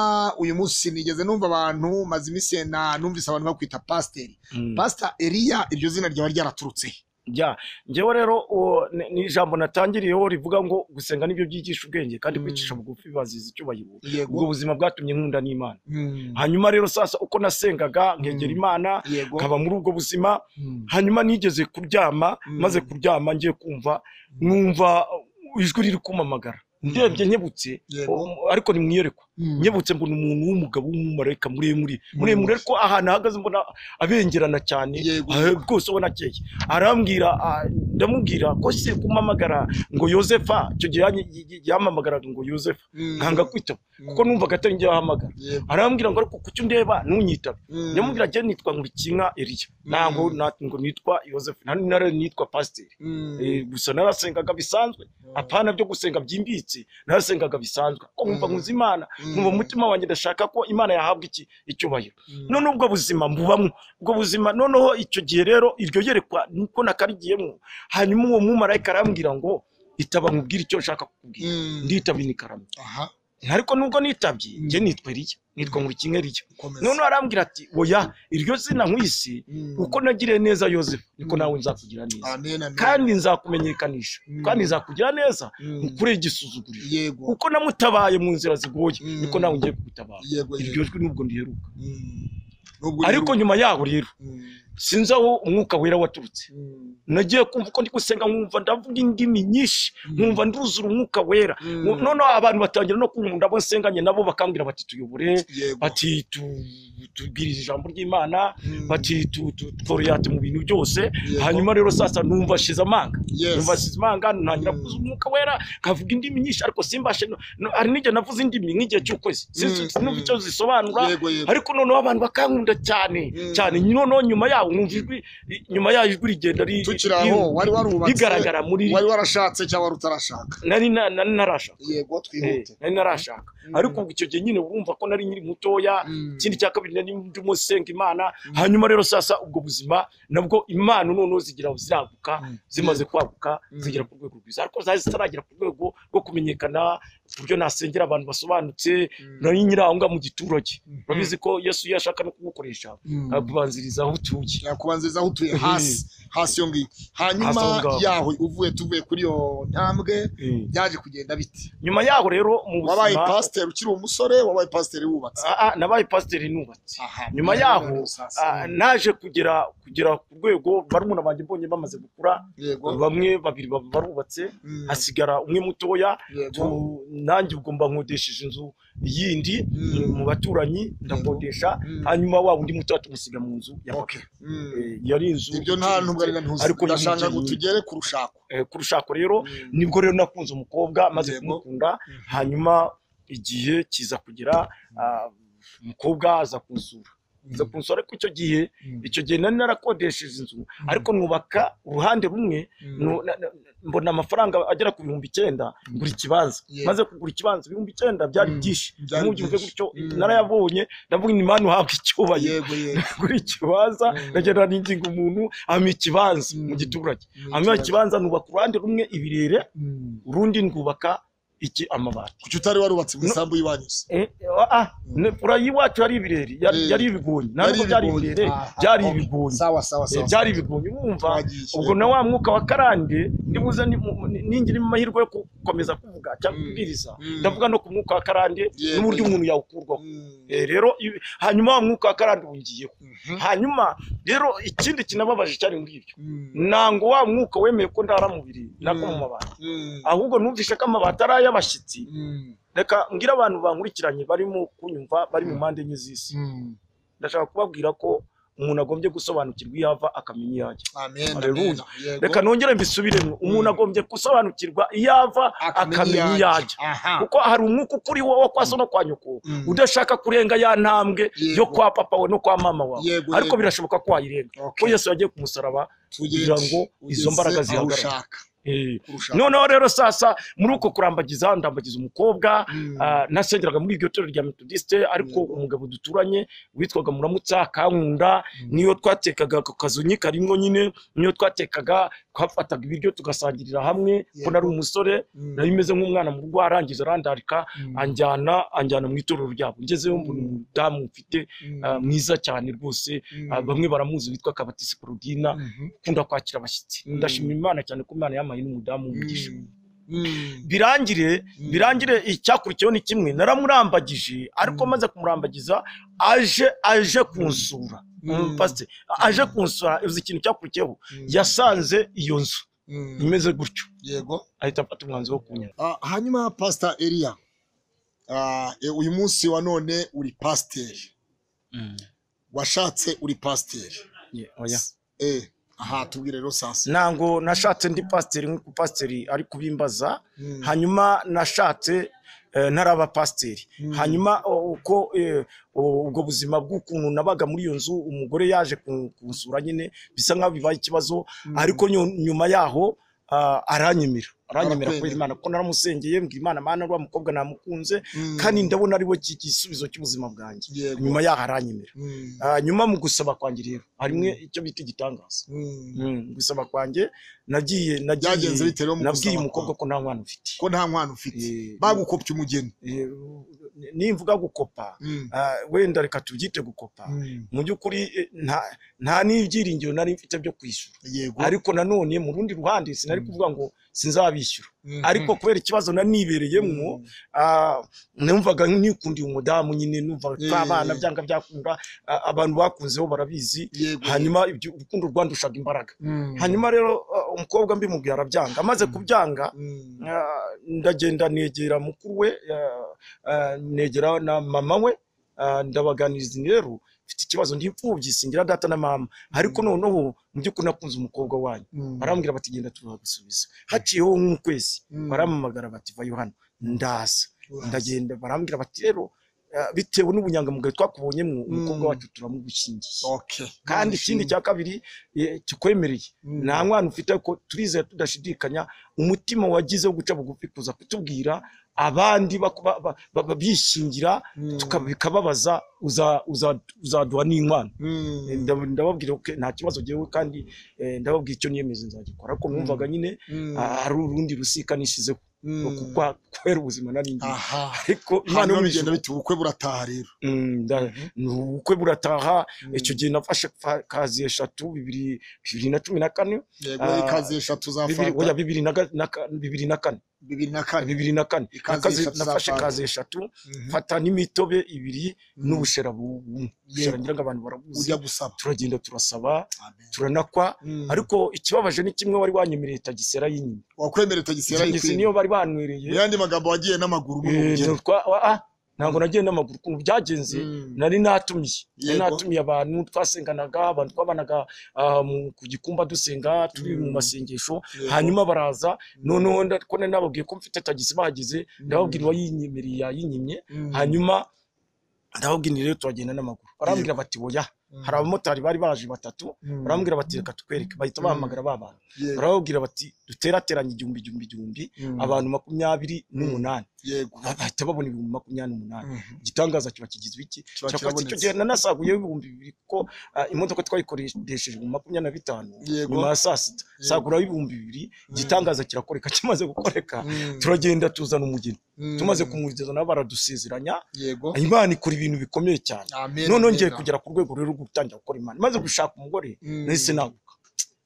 Speaker 1: uyu munsi nigeze numva abantu maze iminsi na numvise abantu bakwita pasiteri
Speaker 2: mm.
Speaker 1: pasita eliya iryo zina ryaba ryaraturutse he?
Speaker 2: Ya, njyewe rero uwo ni- ni ijambo natangiriyeho rivuga ngo gusenga nibyo byigisha ubwenge kandi
Speaker 1: Mm.
Speaker 2: kwicisha bugufi bazize icyubahiro
Speaker 1: yego
Speaker 2: ubwo buzima bwatumye nkunda n'imana
Speaker 1: Mm.
Speaker 2: hanyuma rero sasa uko nasengaga nkegera
Speaker 1: Mm.
Speaker 2: imana
Speaker 1: yego
Speaker 2: nkaba muri ubwo buzima
Speaker 1: Mm.
Speaker 2: hanyuma nigeze kuryama
Speaker 1: Mm.
Speaker 2: maze kuryama ngiye kumva numva uh, ijwi riri kumamagara ndebye nkebutse
Speaker 1: Yego.
Speaker 2: um, ariko ni mwiyerekwa
Speaker 1: Mm.
Speaker 2: nyebutse mbona umuntu w'umugabo w'umumarayika muremure muremure ariko ahantu ahagaze mbona abengerana cyane
Speaker 1: Yego.
Speaker 2: ah, rwose ubona akeye arambwira ah, ndamubwira ko se kumamagara ngo yosefa icyo gihe yanyi- y- y- yampamagaraga ngo yosefa
Speaker 1: Mm.
Speaker 2: nkanga kwitaba kuko
Speaker 1: Mm.
Speaker 2: numvaga atari njye wahamagara
Speaker 1: Yego.
Speaker 2: arambwira ngo ariko kuki undeba ntunyitabe
Speaker 1: Mm.
Speaker 2: ndamubwira njye nitwa nkurikinka eriya ntabwo
Speaker 1: Mm.
Speaker 2: na- ngo nitwa yosefa nari nari nitwa pasiteri
Speaker 1: Mm.
Speaker 2: Eh, gusa narasengaga bisanzwe apana byo gusenga byimbitse narasengaga bisanzwe ko nkumva
Speaker 1: Mm.
Speaker 2: nkuzi imana
Speaker 1: Mm.
Speaker 2: nkumva mu mutima wanjye ndashaka ko imana yahabwa iki icyubahiro
Speaker 1: Mm.
Speaker 2: none ubwo buzima mbubamwo ubwo buzima noneho icyo gihe rero iryo yerekwa niko nakarigiyemo hanyuma uwo mumarayika arambwira ngo itaba nkubwira icyo nshaka kukubwira
Speaker 1: Mm.
Speaker 2: nditaba inikaramye
Speaker 1: aha
Speaker 2: ariko nubwo nitabye
Speaker 1: Mm.
Speaker 2: njye nitwa eriya nitwa nkurikinka eriya
Speaker 1: komeza
Speaker 2: noneho arambwira ati oya iryo zina nkwisi
Speaker 1: Mm.
Speaker 2: uko nagiriye neza yosefu niko
Speaker 1: Mm.
Speaker 2: nawe nzakugira neza
Speaker 1: amen amen
Speaker 2: kandi nzakumenyekanisha
Speaker 1: Mm.
Speaker 2: kandi nzakugira neza
Speaker 1: Mm.
Speaker 2: nkureye igisuzuguriro
Speaker 1: yego
Speaker 2: kuko namutabaye mu nzira zigoye
Speaker 1: Mm.
Speaker 2: niko nawe ngiye kugutabara
Speaker 1: yego
Speaker 2: iryo jwi nubwo riheruka
Speaker 1: Mm. Nubwo
Speaker 2: ariko
Speaker 1: rero-
Speaker 2: nyuma yaho rero
Speaker 1: Mm.
Speaker 2: sinzi aho umwuka wera waturutse
Speaker 1: Mm.
Speaker 2: nagiye kumva uko ndi gusenga nkumva ndavuga indimi nyinshi
Speaker 1: Mm.
Speaker 2: nkumva nduzura umwuka wera
Speaker 1: Mm.
Speaker 2: Nku- noneho abantu batangira no kunkunda abo nsenganye nabo bakambwira bati tuyobore
Speaker 1: yego
Speaker 2: bati tu- tubwirize ijambo ry'imana
Speaker 1: Mm.
Speaker 2: bati tu- tu- tworeyate mu bintu byose
Speaker 1: Yego.
Speaker 2: hanyuma rero sasa numva ashize amanga
Speaker 1: Yes.
Speaker 2: numva asize imanga ntangira
Speaker 1: Mm.
Speaker 2: kuvuza umwuka wera nkavuga indimi nyinshi ariko simbashe no- no- hari n'igihe navuze indimi nk'igihe cy'ukwezi
Speaker 1: Mm,
Speaker 2: sinzi
Speaker 1: mm.
Speaker 2: icyo zisobanura
Speaker 1: yego yego
Speaker 2: ariko noneho abantu bakankunda cyane
Speaker 1: Mm.
Speaker 2: cyane noneho nyuma yaho yawo mwumva ijwi nyuma yayo ijwi rigenda ri-
Speaker 1: tukiri
Speaker 2: ri-
Speaker 1: aho wari warubatse
Speaker 2: rigaragara muri
Speaker 1: wari warashatse cyangwa wari utarashaka
Speaker 2: nari na- nari narashaka
Speaker 1: yego
Speaker 2: Eh,
Speaker 1: twihute
Speaker 2: nari narashaka ariko ubwo icyo gihe nyine urumva ko nari nkiri mutoya
Speaker 1: Mm.
Speaker 2: ikindi cya kabiri nari ndimo senga imana hanyuma rero sasa ubwo buzima nabwo imana noneho zigira ziraguka zimaze kwaguka
Speaker 1: Mm.
Speaker 2: zigera ku rwego rwiza ariko zari zitaragera ku rwego rwo kumenyekana ku buryo nasengera abantu basobanutse nari nyiri aho ngaho mu giturage urabizi ko yesu iyo ashaka no kugukoresha akubanziriza aho utuye
Speaker 1: yakubanziriza aho utuye hasi hasi yo ngiyo
Speaker 2: Hasi
Speaker 1: hanyuma
Speaker 2: aho ngaho.
Speaker 1: yaho uvuye tuvuye kuri iyo ntambwe byaje kugenda bite
Speaker 2: nyuma yaho rero mu
Speaker 1: wabaye
Speaker 2: buzima
Speaker 1: pasiteri ukiri umusore wabaye pasiteri wubatse
Speaker 2: Ah, ah, nabaye pasiteri nubatse
Speaker 1: Aha,
Speaker 2: nyuma
Speaker 1: biragaragara
Speaker 2: yaho,
Speaker 1: gusa, si-
Speaker 2: Ah, naje kugera kugera ku rwego barumuna banjye mbonye bamaze gukura
Speaker 1: yego
Speaker 2: bamwe babiri ba- barubatse
Speaker 1: mm,
Speaker 2: hasigara umwe mutoya
Speaker 1: yego
Speaker 2: tu- nanjye ubwo mba nkodesheje inzu yindi
Speaker 1: Mm.
Speaker 2: mu baturanyi ndakodesha
Speaker 1: Mm.
Speaker 2: hanyuma wa undi mutoya tumusiga mu nzu ya papa.
Speaker 1: Okay. Mm.
Speaker 2: Eh, yari inzu
Speaker 1: ibyo nta ntubwo ari ntuzi
Speaker 2: Ariko
Speaker 1: ndashaka ngo
Speaker 2: nyine-
Speaker 1: tugere ku rushako
Speaker 2: Eh, ku rushako rero nibwo rero nakunze umukobwa maze
Speaker 1: Yego.
Speaker 2: kumukunda hanyuma igihe kiza kugera ah, umukobwa aza kunsura aza kunsura ariko icyo gihe
Speaker 1: Mm.
Speaker 2: icyo gihe nari narakodesheje inzu ariko nubaka uruhande rumwe nu- na- na- mbona amafaranga agera ku bihumbi icyenda ngura ikibanza
Speaker 1: Yeah.
Speaker 2: maze kugura ikibanza ibihumbi icyenda byari
Speaker 1: Mm.
Speaker 2: byinshi
Speaker 1: Byari
Speaker 2: ntubyumve
Speaker 1: byinshi.
Speaker 2: gutyo
Speaker 1: Mm.
Speaker 2: narayabonye ndavuga ni mani uhabwa icyubahiro
Speaker 1: yego yego
Speaker 2: kuri ikibanza
Speaker 1: Mm.
Speaker 2: ndagenda ninginga umuntu ampa ikibanza mu
Speaker 1: Mm.
Speaker 2: giturage
Speaker 1: Mm,
Speaker 2: hanyuma ikibanza nubaka uruhande rumwe ibirere
Speaker 1: Mm.
Speaker 2: urundi ndwubaka iki amabati
Speaker 1: kuki utari warubatse mu
Speaker 2: No.
Speaker 1: isambu y'ibanyuze
Speaker 2: Eh, ah, ah, ne- fura y'iwacu yari ibireri yari
Speaker 1: Eh,
Speaker 2: yari ibigonyi nta nubwo
Speaker 1: Byari
Speaker 2: byari
Speaker 1: ibigonyi.
Speaker 2: ibirere
Speaker 1: Aha,
Speaker 2: byari
Speaker 1: okay.
Speaker 2: ibigonyi
Speaker 1: sawa sawa
Speaker 2: Eh,
Speaker 1: sawa
Speaker 2: byari ibigonyi wumva
Speaker 1: Twagiye.
Speaker 2: ubwo na wa mwuka wa karande nibuze ni- mu- ni- ningira amahirwe yo gukomeza kuvuga cyangwa
Speaker 1: Mm.
Speaker 2: kubwiriza
Speaker 1: Mm.
Speaker 2: ndavuga no ku mwuka wa karande
Speaker 1: Yego,
Speaker 2: n'uburyo
Speaker 1: yego.
Speaker 2: umuntu yawukurwaho
Speaker 1: Mm.
Speaker 2: Eh, rero ibi- hanyuma wa mwuka wa karande wongiyeho
Speaker 1: Mhm.
Speaker 2: hanyuma rero ikindi kinababaje cyane muri ibyo
Speaker 1: Mm.
Speaker 2: ntango wa mwuka wemeye ko ndara mu biriri nako mu
Speaker 1: Mm.
Speaker 2: mabati
Speaker 1: Mm.
Speaker 2: ahubwo numvishe ko amabati ari ay'abashyitsi
Speaker 1: Mm.
Speaker 2: reka mbwire abantu bankurikiranye barimo kunyumva bari mu mpande enye z'isi
Speaker 1: Mm.
Speaker 2: ndashaka kubabwira ko umuntu agombye gusobanukirwa iyo ava akamenya iyo ajya
Speaker 1: amen amen
Speaker 2: Hallelujah.
Speaker 1: yego
Speaker 2: reka nongere mbisubiremo umuntu agombye gusobanukirwa iyo ava akamenya iyo ajya
Speaker 1: aha
Speaker 2: kuko hari umwuka ukuri wo wo kwa so no kwa nyoko
Speaker 1: Mm.
Speaker 2: udashaka kurenga ya ntambwe
Speaker 1: Yego.
Speaker 2: yo kwa papa we no kwa mama wawe
Speaker 1: Yego,
Speaker 2: ariko
Speaker 1: yego.
Speaker 2: birashoboka ko wayirenga ko
Speaker 1: Okay.
Speaker 2: yesu yagiye ku musaraba kugira ngo izo mbaraga zihagarare Eh,
Speaker 1: kurusha
Speaker 2: noneho rero sasa muri uko kurambagiza ndambagiza umukobwa
Speaker 1: Mm.
Speaker 2: ah, nasengeraga muri iryo torero rya metodisite ariko
Speaker 1: Yego.
Speaker 2: umugabo duturanye witwaga muramutsa kankunda niyo twatekaga ku kazu karimwo nyine niyo twatekaga twafataga ibiryo tugasangirira hamwe ko
Speaker 1: Yego.
Speaker 2: nari umusore
Speaker 1: Mm.
Speaker 2: nari meze nk'umwana mu rugo arangiza arandarika
Speaker 1: Mm.
Speaker 2: anjyana anjyana mu itorero ryabo ngezeyo mbona
Speaker 1: Mm.
Speaker 2: umudamu ufite
Speaker 1: Mm.
Speaker 2: ah, mwiza cyane rwose ah,
Speaker 1: Mm.
Speaker 2: bamwe baramuzi witwa kabatisi porogina
Speaker 1: Mhm.
Speaker 2: ukunda kwakira abashyitsi
Speaker 1: Mm.
Speaker 2: ndashimira imana cyane ko imana yamaye n'umudamu w'umugisha
Speaker 1: Mm.
Speaker 2: birangire
Speaker 1: Mm.
Speaker 2: birangire icyakurikiyeho ni kimwe naramurambagije ariko
Speaker 1: Mm.
Speaker 2: maze kumurambagiza aje aje kunsura
Speaker 1: Mm.
Speaker 2: umupasiteri aje kunsura uzi ikintu cyakurikiyeho
Speaker 1: Mm.
Speaker 2: yasanze iyo nzu
Speaker 1: Mm.
Speaker 2: imeze gutyo
Speaker 1: yego
Speaker 2: ahita afata umwanzuro wo kunyara
Speaker 1: Ah, hanyuma pasita eliya ah, e, uyu munsi wa none uri pasiteri washatse uri pasiteri eh, aha tubwire rero sasa
Speaker 2: ntabwo nashatse ndi pasiteri nk'uko pasiteri ari kubimbaza
Speaker 1: Mm,
Speaker 2: hanyuma nashatse eh, ntaraba pasiteri
Speaker 1: Mm.
Speaker 2: hanyuma o- uko eh, o- ubwo buzima bw'ukuntu nabaga muri iyo nzu umugore yaje ku- kunsura nyine bisa nk'aho bibaye ikibazo
Speaker 1: mm,
Speaker 2: ariko nyu- nyuma yaho ah, aranyemera
Speaker 1: Arakwemera.
Speaker 2: aranyemera kubera imana kuko naramusengeye mbwira imana mana rwa mukobwa namukunze
Speaker 1: mm,
Speaker 2: kandi ndabona ari we ki- igisubizo cy'ubuzima bwanjye
Speaker 1: yego
Speaker 2: nyuma yaho aranyemera
Speaker 1: mm,
Speaker 2: Ah, nyuma mu gusaba kwanjye rero harimwe icyo bita igitangaza
Speaker 1: mm.
Speaker 2: Mm, gusaba kwanjye nagiye nagiye
Speaker 1: byagenze bite rero mu
Speaker 2: nabwiye
Speaker 1: gusaba
Speaker 2: umukobwa
Speaker 1: kwawe?
Speaker 2: ko nta mwana ufite
Speaker 1: ko nta mwana ufite
Speaker 2: Eh,
Speaker 1: bagukopye umugeni
Speaker 2: eh, nimvuga gukopa
Speaker 1: Mm,
Speaker 2: ah, wenda reka tubyite gukopa
Speaker 1: mm,
Speaker 2: mu by'ukuri eh, nta- nta n'ibyiringiro nari mfite byo kwishyura
Speaker 1: yego
Speaker 2: ariko nanone mu rundi ruhande sinari
Speaker 1: Mm.
Speaker 2: kuvuga ngo sinzabishyura
Speaker 1: Mhm.
Speaker 2: ariko kubera ikibazo nari nibereyemo
Speaker 1: Mm,
Speaker 2: ah, numvaga nikundiye umudamu nyine numva
Speaker 1: Eh.
Speaker 2: tw'abana byanga byakunda ah, abantu bakunzeho barabizi
Speaker 1: yego
Speaker 2: hanyuma ibyo urukundo rwandushaga imbaraga
Speaker 1: Mm,
Speaker 2: hanyuma rero ah, umukobwa mbimubwira arabyanga amaze kubyanga
Speaker 1: mm,
Speaker 2: Ah, ndagenda negera mukuru we ah, ah, negera na mama we ah, ndabaganiriza nti rero mfite ikibazo ndi imfubyi singira data na mama ariko noneho mu by'ukuri nakunze umukobwa wanyu
Speaker 1: mm,
Speaker 2: barambwira bati genda turagusubiza haciyeho nk'ukwezi
Speaker 1: mm.
Speaker 2: barampamagara bati vayo hano ndaza ndagenda barambwira bati rero ah, bitewe n'ubunyangamugayo twakubonyemo umukobwa
Speaker 1: Mm.
Speaker 2: wacu turamugushingiye
Speaker 1: okay
Speaker 2: kandi ikindi cya kabiri eh, kikwemereye nta mwana ufite ko turizera tudashidikanya umutima wagize wo guca bugufi kuza kutubwira abandi baku- ba- ba- ba- ba- bishingira tuka- bikababaza uza- uza- uzaduha n'inkwano Eh, ndab- ndababwira ko nta kibazo ngewe kandi eh, ndababwira icyo niyemeze nzagikora ariko numvaga nyine ah, hari urundi rusika nishizeho kuko kubera ubuzima nari ngiye
Speaker 1: aha
Speaker 2: ariko imana
Speaker 1: hano
Speaker 2: yo mu
Speaker 1: bigenda
Speaker 2: ijuru-
Speaker 1: bite ubukwe burataha rero
Speaker 2: Mm, nda- ni ubukwe burataha icyo gihe nafashe fa- kazi eshatu bibiri bibiri na cumi na kane
Speaker 1: yego
Speaker 2: Ah,
Speaker 1: ikazi eshatu za
Speaker 2: bibiri
Speaker 1: fanta
Speaker 2: oya bibiri na ga- na ka- bibiri na kane
Speaker 1: bibiri na kane
Speaker 2: bibiri na kane
Speaker 1: Ikazi
Speaker 2: Nakazi-
Speaker 1: eshatu za
Speaker 2: nafashe
Speaker 1: fanta.
Speaker 2: kazi eshatu
Speaker 1: Mhm.
Speaker 2: mfata n'imitobe ibiri
Speaker 1: Mhm.
Speaker 2: n'ubushera bu- bumwe ubushera ngira ngo abantu barabuzi
Speaker 1: ujya gusaba
Speaker 2: turagenda turasaba
Speaker 1: Amen.
Speaker 2: turanakwa
Speaker 1: Mm.
Speaker 2: ariko ikibabaje ni kimwe wari wanyemereye tagisera y'inyuma
Speaker 1: wakwemera tagisera
Speaker 2: Tagisi niyo bari banywereye
Speaker 1: yandi magambo wagiye n'amaguru muri
Speaker 2: Eh,
Speaker 1: ubugeni
Speaker 2: twa- wa- ah, ntabwo nagiye n'amaguru ukuntu byagenze
Speaker 1: Mm.
Speaker 2: nari natumiye nari
Speaker 1: Yego.
Speaker 2: natumiye abantu twasenganaga abantu twabanaga ah, mu- ku gikumba dusenga turi mu
Speaker 1: Mm.
Speaker 2: masengesho
Speaker 1: Yego.
Speaker 2: hanyuma baraza noneho nda- ko nari nababwiye ko mfite tagisi bahageze ndababwira uwayinyemereye yayinyimye
Speaker 1: Mm.
Speaker 2: hanyuma ndababwira rero turagenda n'amaguru barambwira bati oya
Speaker 1: Mm.
Speaker 2: hari abamotari bari baje batatu
Speaker 1: Mm.
Speaker 2: barambwira bati reka tutwereke bahita
Speaker 1: Mm.
Speaker 2: bahamagara ba bantu
Speaker 1: Yego.
Speaker 2: barababwira bati duterateranye igihumbi igihumbi igihumbi
Speaker 1: Mm.
Speaker 2: abantu makumyabiri n'umunani
Speaker 1: yego
Speaker 2: bahita babona ibihumbi makumyabiri n'umunani
Speaker 1: Mhm.
Speaker 2: igitangaza kiba kigizwe iki
Speaker 1: Kiba
Speaker 2: Cyakoze icyo
Speaker 1: kirabonetse.
Speaker 2: gihe nanasaguyeho ibihumbi bibiri kuko ah, imodoka twayikoresheje mu makumyabiri na bitanu
Speaker 1: Yego.
Speaker 2: nyuma ya saa sita saguraho ibihumbi bibiri igitangaza kirakoreka kimaze gukoreka
Speaker 1: Mm.
Speaker 2: turagenda tuzana umugeni
Speaker 1: Mm.
Speaker 2: tumaze kumugeza nabo baradusezeranya
Speaker 1: yego
Speaker 2: imana ikora ibintu bikomeye cyane
Speaker 1: Amen,
Speaker 2: noneho
Speaker 1: amen.
Speaker 2: ngiye kugera ku rwego rero rwo gutangira gukora imana maze gushaka umugore
Speaker 1: Mm.
Speaker 2: nahise naguka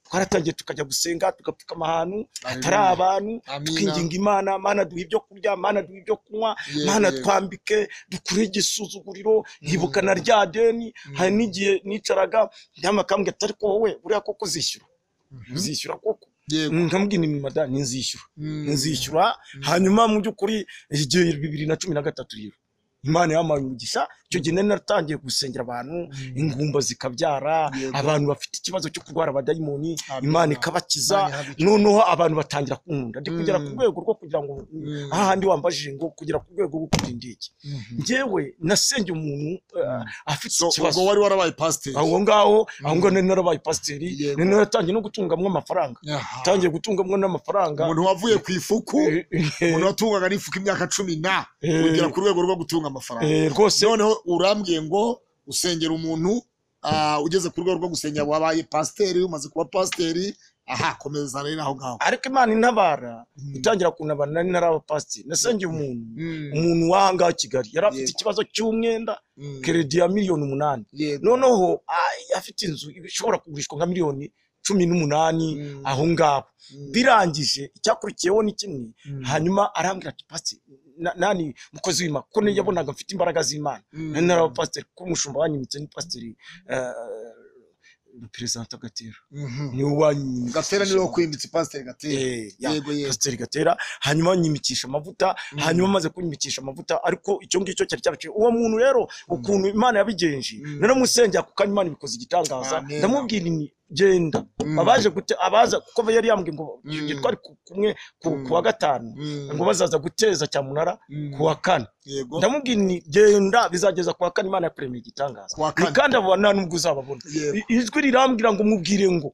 Speaker 2: twaratangiye tukajya gusenga tugapfukama ahantu hatari
Speaker 1: Hallelujah.
Speaker 2: abantu
Speaker 1: Amina.
Speaker 2: tukinginga imana mana duha ibyo kurya mana duha ibyo kunywa
Speaker 1: Yego,
Speaker 2: mana
Speaker 1: yego.
Speaker 2: twambike dukure igisuzuguriro nkibuka na rya deni hari n'igihe nicaraga ndama akambwira ati ariko wowe buriya koko uzishyura uzishyura koko
Speaker 1: yego
Speaker 2: nkambwira ni madani nzishyura
Speaker 1: Mm.
Speaker 2: nzishyura hanyuma mu by'ukuri igihe bibiri na cumi na gatatu rero imana yampaye umugisha icyo gihe nari naratangiye gusengera abantu ingumba zikabyara
Speaker 1: Yego.
Speaker 2: abantu bafite ikibazo cyo kurwara abadayimoni
Speaker 1: Amen.
Speaker 2: imana ikabakiza
Speaker 1: Imana ihabikiza.
Speaker 2: noneho abantu batangira kunkunda ndi kugera ku
Speaker 1: Mm.
Speaker 2: rwego rwo kugira ngo
Speaker 1: Mm.
Speaker 2: ahandi wambajije ngo kugera ku rwego rwo kugura indege ngewe nasengeye umuntu eh, afite
Speaker 1: so
Speaker 2: ikibazo
Speaker 1: ubwo wari warabaye pasiteri
Speaker 2: aho ngaho aho ngaho nari narabaye pasiteri
Speaker 1: Yego.
Speaker 2: nari naratangiye no gutungamwo amafaranga
Speaker 1: Aha.
Speaker 2: tangiye gutungamwo n'amafaranga
Speaker 1: umuntu wavuye ku ifuku
Speaker 2: Eh, eh,
Speaker 1: umuntu watungaga n'ifuku imyaka cumi na
Speaker 2: Eh.
Speaker 1: ugera ku rwego rwo gutunga amafaranga
Speaker 2: eh, rwose
Speaker 1: noneho urambwiye ngo usengera umuntu ah, ugeze ku rwego rwo gusengera wabaye pasiteri umaze kuba pasiteri aha komeza rero aho ngaho
Speaker 2: ariko imana intabara
Speaker 1: Mm.
Speaker 2: itangira kuntabara nari naraba pasiteri nasengeye umuntu
Speaker 1: Mm.
Speaker 2: umuntu w'ahangaha i kigali yari afite
Speaker 1: Yego.
Speaker 2: ikibazo cy'umwenda
Speaker 1: Mm.
Speaker 2: keredi ya miliyoni umunani
Speaker 1: Yego.
Speaker 2: noneho ah, afite inzu ishobora kugurishwa nka miliyoni cumi n'umunani
Speaker 1: Mm.
Speaker 2: aho ngaho
Speaker 1: Mm.
Speaker 2: birangije icyakurikiyeho ni kimwe
Speaker 1: Mm.
Speaker 2: hanyuma arambwira ati pasiteri na- nani mukozi w'imana kuko niyo yabonaga mfite imbaraga z'imana nari naraba pasiteri kuko umushumba wanyimitse ni pasiteri perezida gatera
Speaker 1: Mhm.
Speaker 2: niwe wanyimitse
Speaker 1: gatera niwe wakwimbitse pasiteri gatera
Speaker 2: Eh, ya,
Speaker 1: Yego, yego.
Speaker 2: pasiteri gatera hanyuma nyimikisha amavuta hanyuma amaze kunyimikisha amavuta ariko icyo ngicyo cyari cyabaciye uwo muntu rero ukuntu imana yabigenje naramusengera kuko imana ibikoze igitangaza
Speaker 1: Amen.
Speaker 2: ndamubwira ni genda abaje gute abaza kuko yari yambwiye ngo icyo gihe
Speaker 1: Mm.
Speaker 2: twari ku- kumwe ku ku wa gatanu
Speaker 1: Mm.
Speaker 2: ngo bazaza guteza cyamunara
Speaker 1: Mm.
Speaker 2: ku wa kane
Speaker 1: yego
Speaker 2: ndamubwira ni genda bizageza ku wa kane imana yakuremeye igitangaza
Speaker 1: Ku wa
Speaker 2: ni
Speaker 1: kane.
Speaker 2: kandi abo nta n'ubwo uzababona
Speaker 1: Yego.
Speaker 2: I- ijwi rirambwira ngo mubwire ngo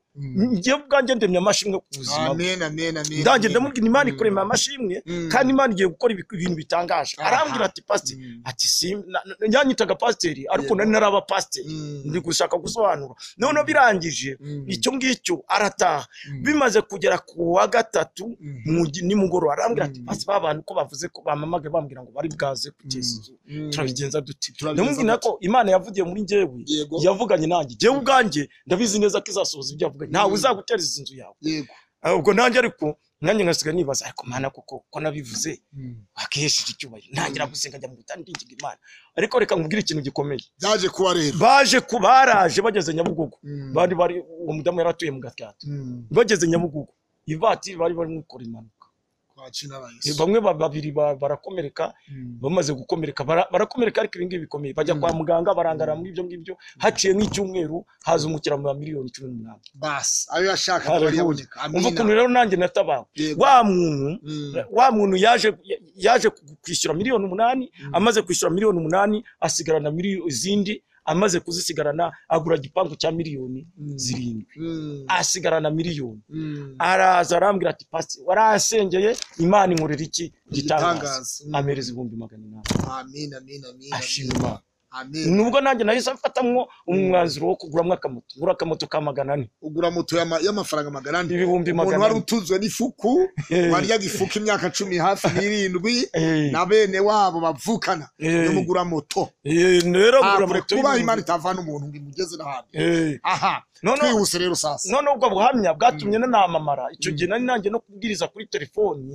Speaker 2: ngiye ubwanjye ndemye amashimwe ku buzima bwe
Speaker 1: amen amen amen
Speaker 2: ndange
Speaker 1: amen.
Speaker 2: ndamubwira imana ikurema amashimwe
Speaker 1: Mm.
Speaker 2: kandi imana igiye gukora ibiku- ibintu bitangaje
Speaker 1: Aha.
Speaker 2: arambwira ati pasiteri
Speaker 1: Mm.
Speaker 2: ati sim- na- na- yanyitaga pasiteri ariko
Speaker 1: Yego.
Speaker 2: nari naraba pasiteri
Speaker 1: Mm.
Speaker 2: ndi gushaka gusobanura noneho birangije
Speaker 1: Mm.
Speaker 2: icyo ngicyo arataha bimaze kugera ku wa gatatu mu gi- nimugoroba arambwira ati pasi ba bantu ko bavuze ko bamamage bambwira ngo bari bwaze kugeza inzu
Speaker 1: Mm.
Speaker 2: turabigenza dute
Speaker 1: Turabigenza
Speaker 2: ndamubwira
Speaker 1: dute.
Speaker 2: ko imana yavugiye muri njyewe
Speaker 1: Yego.
Speaker 2: yavuganye nanjye njyewe ubwanjye ndabizi neza ko izasohoza ibyo yavuganye ntawe uzagutera izi nzu yawe
Speaker 1: yego
Speaker 2: Ah, ubwo nanjye ariko nanjye ngasiga nibaza ariko mana koko ko nabivuze wakihesheje icyubahiro ntangira gusenga njya mu butani ndinginga imana ariko reka nkubwire ikintu gikomeye
Speaker 1: byaje kuba rero
Speaker 2: baje ku baraje bageze nyabugogo
Speaker 1: Mm.
Speaker 2: bari bari uwo mudamu yari atuye mu gatyato
Speaker 1: Mm.
Speaker 2: bageze nyabugogo ivatiri bari barimo gukora impanuka
Speaker 1: Kwa abakina abayisi
Speaker 2: Eh, bamwe ba- babiri ba- barakomereka bamaze gukomereka bara- barakomereka ariko ibi ngibi bikomeye bajya kwa muganga barangara muri ibyo ngibyo haciye nk'icyumweru haza umukiriya miliyoni cumi n'umunani
Speaker 1: basi ayo yashaka
Speaker 2: Hallelujah.
Speaker 1: akaba yaboneka
Speaker 2: umva
Speaker 1: amina
Speaker 2: ukuntu rero nanjye natabawe
Speaker 1: Yego.
Speaker 2: wa muntu
Speaker 1: Mm.
Speaker 2: wa muntu yaje yaje kwishyura miliyoni umunani amaze kwishyura miliyoni umunani asigarana miliyoni izindi amaze kuzisigarana agura igipangu cya miliyoni zirindwi
Speaker 1: Mm.
Speaker 2: asigarana miliyoni
Speaker 1: Mm.
Speaker 2: araza arambwira ati pasi warasengeye imana inkorera iki gitangaza
Speaker 1: Igitangaza. Mm.
Speaker 2: amereza ibihumbi magana inani
Speaker 1: amina amina amina
Speaker 2: ashima imana
Speaker 1: amina
Speaker 2: nubwo nanjye nahise mfatamwo umwanzuro wo kuguramo akamoto ngura akamoto ka magana ane
Speaker 1: ugura moto y'ama- y'amafaranga magana ane
Speaker 2: ibihumbi
Speaker 1: umuntu
Speaker 2: magana
Speaker 1: wari
Speaker 2: ane
Speaker 1: utunzwe n'ifuku
Speaker 2: Eh.
Speaker 1: waryaga ifuku imyaka cumi hafi n'irindwi
Speaker 2: Eh.
Speaker 1: na bene wabo bavukana
Speaker 2: Eh.
Speaker 1: n'umugura moto
Speaker 2: Eh, rero ngura
Speaker 1: hakure
Speaker 2: moto
Speaker 1: kuba imana
Speaker 2: y'ibihumbi-
Speaker 1: itavana umuntu ngo imugeze n'ahandi
Speaker 2: Eh.
Speaker 1: aha
Speaker 2: Noneho-
Speaker 1: twihuse rero sasa
Speaker 2: none ubwo buhamya bwatumye nanamamara icyo gihe nari nanjye no kubwiriza kuri telefoni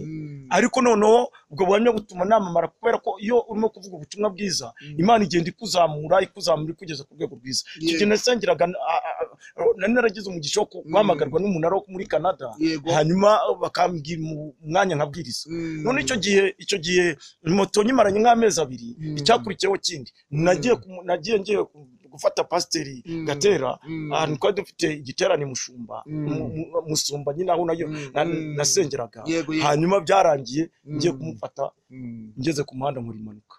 Speaker 2: ariko noneho ubwo buhamya butuma namamara kubera ko iyo urimo kuvuga ubutumwa bwiza imana igenda ikuzamura ikuzamura ikugeza ku rwego rwiza icyo gihe nasengeraga n- a- a- a- nari naragize umugisha wo ku- guhamagarwa n'umunara wo muri canada
Speaker 1: Yego.
Speaker 2: hanyuma bakambwira mu- umwanya nkabwiriza
Speaker 1: Mm.
Speaker 2: none icyo gihe icyo gihe moto nyimaranye nk'amezi abiri icyakurikiyeho kindi nagiye kumu- nagiye ngiye ku- gufata pasiteri gatera ahantu twari dufite igiterane mushumba mu- mu- musumba nyine aho nayo na- nasengeraga
Speaker 1: Yego, yego.
Speaker 2: hanyuma byarangiye ngiye kumufata ngeze ku muhanda nkora impanuka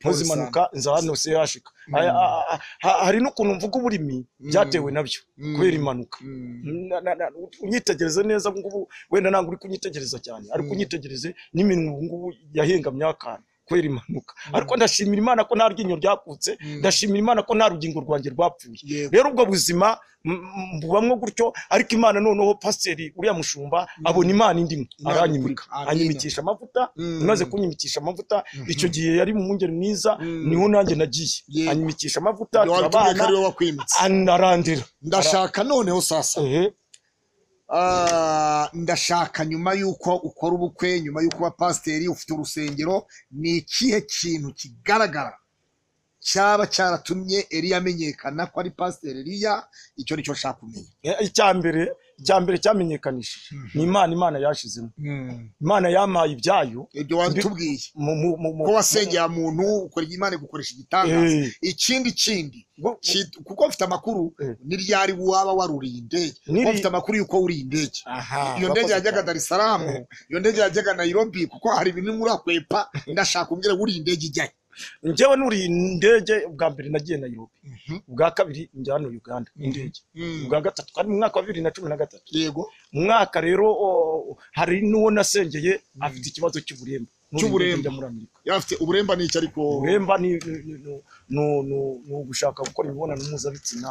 Speaker 2: nkoze
Speaker 1: Pole
Speaker 2: impanuka nza hano se yashika Aya- a- a- ha- hari n'ukuntu mvuga uburimi byatewe nabyo kubera impanuka Na- na- na- unyitegereze neza ubu ngubu wenda ntabwo uri kunyitegereza cyane ariko unyitegereze n'iminwa ubu ngubu yahengamye akana kubera impanuka ariko ndashimira imana ko nta ryinyo ryakutse ndashimira imana ko nta rugingo rwanjye rwapfuye
Speaker 1: Yego.
Speaker 2: rero ubwo buzima m- m- mbubamwo gutyo ariko imana noneho pasiteri uriya mushumba abona imana indimo
Speaker 1: Imana
Speaker 2: aranyimika
Speaker 1: ukuri. Amina.
Speaker 2: anyimikisha amavuta
Speaker 1: Mm.
Speaker 2: imaze kunyimikisha amavuta icyo gihe yari mu mwungeri mwiza niho nanjye nagiye
Speaker 1: Yego.
Speaker 2: anyimikisha amavuta
Speaker 1: wari utumye ko
Speaker 2: turabana
Speaker 1: ari wowe wakwimitse
Speaker 2: anarandira
Speaker 1: ndashaka noneho sasa
Speaker 2: Ehe.
Speaker 1: Ah, ndashaka nyuma y'uko ukora ubukwe nyuma y'uko uba pasiteri ufite urusengero ni ikihe kintu kigaragara cyaba cyaratumye eriya amenyekana ko ari pasiteri eriya icyo nicyo nshaka kumenya
Speaker 2: Eh, icya mbere icya mbere cyamenyekanishije ni imana imana yashizemo imana yampaye ibyayo
Speaker 1: ibyo watubwiye
Speaker 2: mu- mu- mu- mu-
Speaker 1: ko wasengera muntu ukora imana gukoresha igitangaza
Speaker 2: Eh.
Speaker 1: ikindi kindi
Speaker 2: Ngo-
Speaker 1: ki- kuko mfite amakuru
Speaker 2: Eh.
Speaker 1: ni ryari waba waruriye indege
Speaker 2: Niri-
Speaker 1: kuko mfite amakuru y'uko wuriye indege
Speaker 2: Aha,
Speaker 1: iyo ndege
Speaker 2: wakoze
Speaker 1: yajyaga
Speaker 2: cyane.
Speaker 1: Dar es Salaam iyo ndege yajyaga Nairobi kuko hari ibintu muri akwepa ndashaka umbwire wuriye indege ijyayo
Speaker 2: njyewe nuriye indege ubwa mbere nagiye Nairobi ubwa kabiri njya hano Uganda indege ubwa gatatu kandi mu mwaka wa bibiri na cumi na gatatu
Speaker 1: yego
Speaker 2: mu mwaka rero o- hari n'uwo nasengeye afite ikibazo cy'uburemba Nuriye
Speaker 1: Cy'uburemba.
Speaker 2: indege njya muri Amerika
Speaker 1: yari afite uburemba ni iki ariko
Speaker 2: uburemba ni ni- ni- ni- ni- ni- ni ugushaka gukora imibonano mpuzabitsina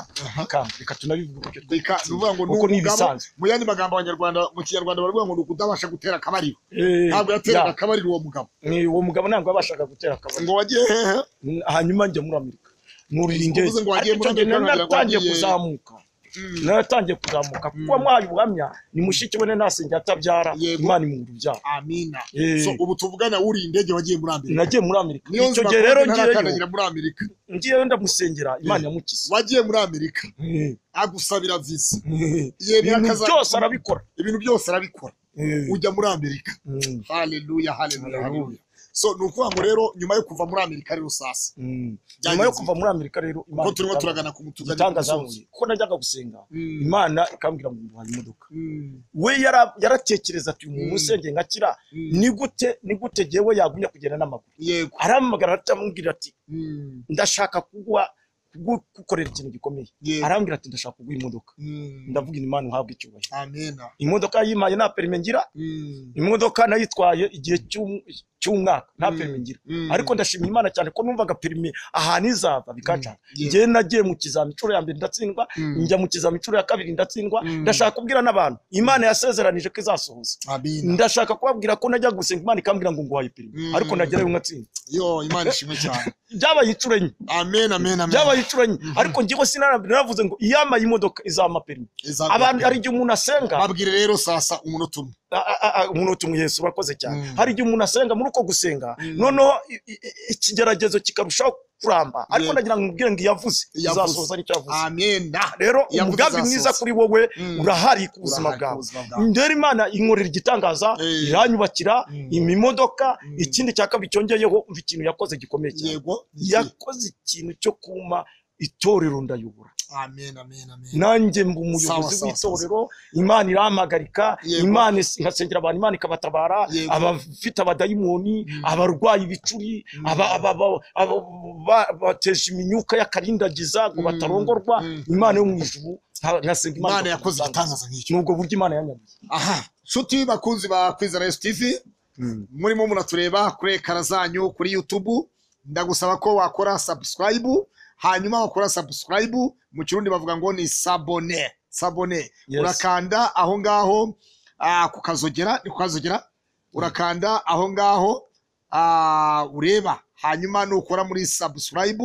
Speaker 2: kanga reka tunabivuge uburyo
Speaker 1: reka ni ukuvuga ngo ni
Speaker 2: kuko ni
Speaker 1: umugabo
Speaker 2: ibisanzwe
Speaker 1: mu yandi magambo abanyarwanda mu kinyarwanda baravuga ngo ni ukutabasha gutera akabariro
Speaker 2: Eh,
Speaker 1: ntabwo yateraga
Speaker 2: ya,
Speaker 1: akabariro uwo mugabo
Speaker 2: ni uwo mugabo ntabwo yabashaga gutera akabari
Speaker 1: ngo wagiye hehe
Speaker 2: hanyuma njya muri amerika nurira indege
Speaker 1: Uvuze ngo wagiye
Speaker 2: ariko icyo
Speaker 1: muri
Speaker 2: gihe
Speaker 1: Amerika,
Speaker 2: nari naratangiye
Speaker 1: wagiye-
Speaker 2: kuzamuka naratangiye kuzamuka kuko wamuhaye ubuhamya ni mushiki we nanasenge atabyara
Speaker 1: Yego.
Speaker 2: imana imwungura ubyara
Speaker 1: amina
Speaker 2: Eh.
Speaker 1: so ubu tuvugana wuriye indege wagiye muri Amerika
Speaker 2: nagiye muri amerika
Speaker 1: niyo
Speaker 2: icyo
Speaker 1: nzira
Speaker 2: gihe rero
Speaker 1: kuko ntarakandagira
Speaker 2: ngiyeyo
Speaker 1: muri Amerika
Speaker 2: ngiyeyo ndamusengera imana yamukize
Speaker 1: wagiye muri Amerika
Speaker 2: Eh,
Speaker 1: agusabira visa
Speaker 2: eh.
Speaker 1: yemera
Speaker 2: ibintu
Speaker 1: akaza-
Speaker 2: byose arabikora
Speaker 1: ibintu byose arabikora
Speaker 2: Eh,
Speaker 1: ujya muri Amerika
Speaker 2: mm,
Speaker 1: haleluya haleluya
Speaker 2: Hallelujah.
Speaker 1: haleluya so ni ukuvuga ngo rero nyuma yo kuva muri amerika rero sasa
Speaker 2: mm. nyuma
Speaker 1: Byagenze
Speaker 2: yo kuva muri amerika rero
Speaker 1: kuko turimo
Speaker 2: itanga-
Speaker 1: turagana ku mutugani
Speaker 2: igitangaza yamuye. kuko najyaga gusenga
Speaker 1: Mm.
Speaker 2: imana ikambwira ngo nguhaye imodoka we yara- yaratekereza ati uyu muntu usengeye ngakira ni gute ni gute jyewe yagumya kugenda n'amaguru
Speaker 1: yego
Speaker 2: arampamagara aramubwira ati
Speaker 1: Mm.
Speaker 2: ndashaka kuguha kugukorera ikintu gikomeye
Speaker 1: Yego.
Speaker 2: arambwira ati ndashaka kuguha imodoka
Speaker 1: Mm.
Speaker 2: ndavuga imana uhabwe icyubahiro
Speaker 1: amena
Speaker 2: imodoka yimaye nta perime ngira
Speaker 1: Mm.
Speaker 2: imodoka nayitwaye igihe cy'um- cy'umwaka nta perime ngira
Speaker 1: Mm.
Speaker 2: ariko ndashimira imana cyane ko numvaga perime ahantu izava bikacana
Speaker 1: Yeah.
Speaker 2: njyewe nagiye mu kizami inshuro ya mbere ndatsindwa njya mu kizami inshuro ya kabiri ndatsindwa ndashaka kubwira n'abantu imana yasezeranije ko izasohoza
Speaker 1: amena
Speaker 2: ndashaka kubabwira ko najya gusenga imana ikambwira ngo nguhaye perime
Speaker 1: Mm.
Speaker 2: ariko nagerayo nkatsinda
Speaker 1: yo imana ishimwe cyane
Speaker 2: byabaye inshuro enye
Speaker 1: amen amen amen
Speaker 2: byabaye inshuro enye ariko ngewe sinarambere naravuze ngo iyamaye imodoka izampa perime
Speaker 1: Exactly.
Speaker 2: abantu hari igihe umuntu asenga
Speaker 1: babwire rero sasa umunota umwe
Speaker 2: a- a- a- umuntu uti yesu urakoze cyane hari igihe umuntu asenga muri uko gusenga noneho i- i- i- ikigeragezo kikarushaho kuramba ariko
Speaker 1: Yego.
Speaker 2: ndagira ngo mubwire ngo iyavuze
Speaker 1: Iyavuze.
Speaker 2: izasoza nicyo yavuze
Speaker 1: amena
Speaker 2: rero
Speaker 1: Iyavuze
Speaker 2: umugambi
Speaker 1: izasoza.
Speaker 2: mwiza kuri wowe
Speaker 1: Mm.
Speaker 2: urahari ku buzima
Speaker 1: Urahari ku
Speaker 2: bwawe
Speaker 1: buzima bwawe.
Speaker 2: ndera imana inkorera igitangaza
Speaker 1: Eh.
Speaker 2: iranyubakira
Speaker 1: Mm.
Speaker 2: imimodoka ikindi cya kabiri cyongeyeho umva ikintu yakoze gikomeye cyane
Speaker 1: yego
Speaker 2: yakoze ikintu cyo kuma itorero ndayobora
Speaker 1: amen amen amen
Speaker 2: nanjye mba
Speaker 1: Sawa,
Speaker 2: umuyobozi
Speaker 1: sawa, sawa,
Speaker 2: w'itorero imana irahamagarika
Speaker 1: Yego.
Speaker 2: imana is- nkasengera abantu imana ikabatabara
Speaker 1: Yego.
Speaker 2: abafite abadayimoni abarwayi ibicuri aba- aba- aba- aba- ba- bateje iminyuka y'akarindagiza ngo batarongorwa
Speaker 1: Mm.
Speaker 2: imana yo mu ijuru nka- nkasenga
Speaker 1: imana
Speaker 2: ikora
Speaker 1: yakoze igitangaza nk'icyo
Speaker 2: nubwo buryo imana yanyabiye
Speaker 1: aha nshuti bakunzi ba kwizera yesu tv murimo muratureba kuri ekara zanyu kuri yutubu ndagusaba ko wakora subscribe hanyuma wakora subscribe mu kirundi bavuga ngo ni sabone sabone
Speaker 2: Yes.
Speaker 1: urakanda aho ngaho ah, ku kazogera ni ku kazogera urakanda aho ngaho ah, ureba hanyuma nukora muri subscribe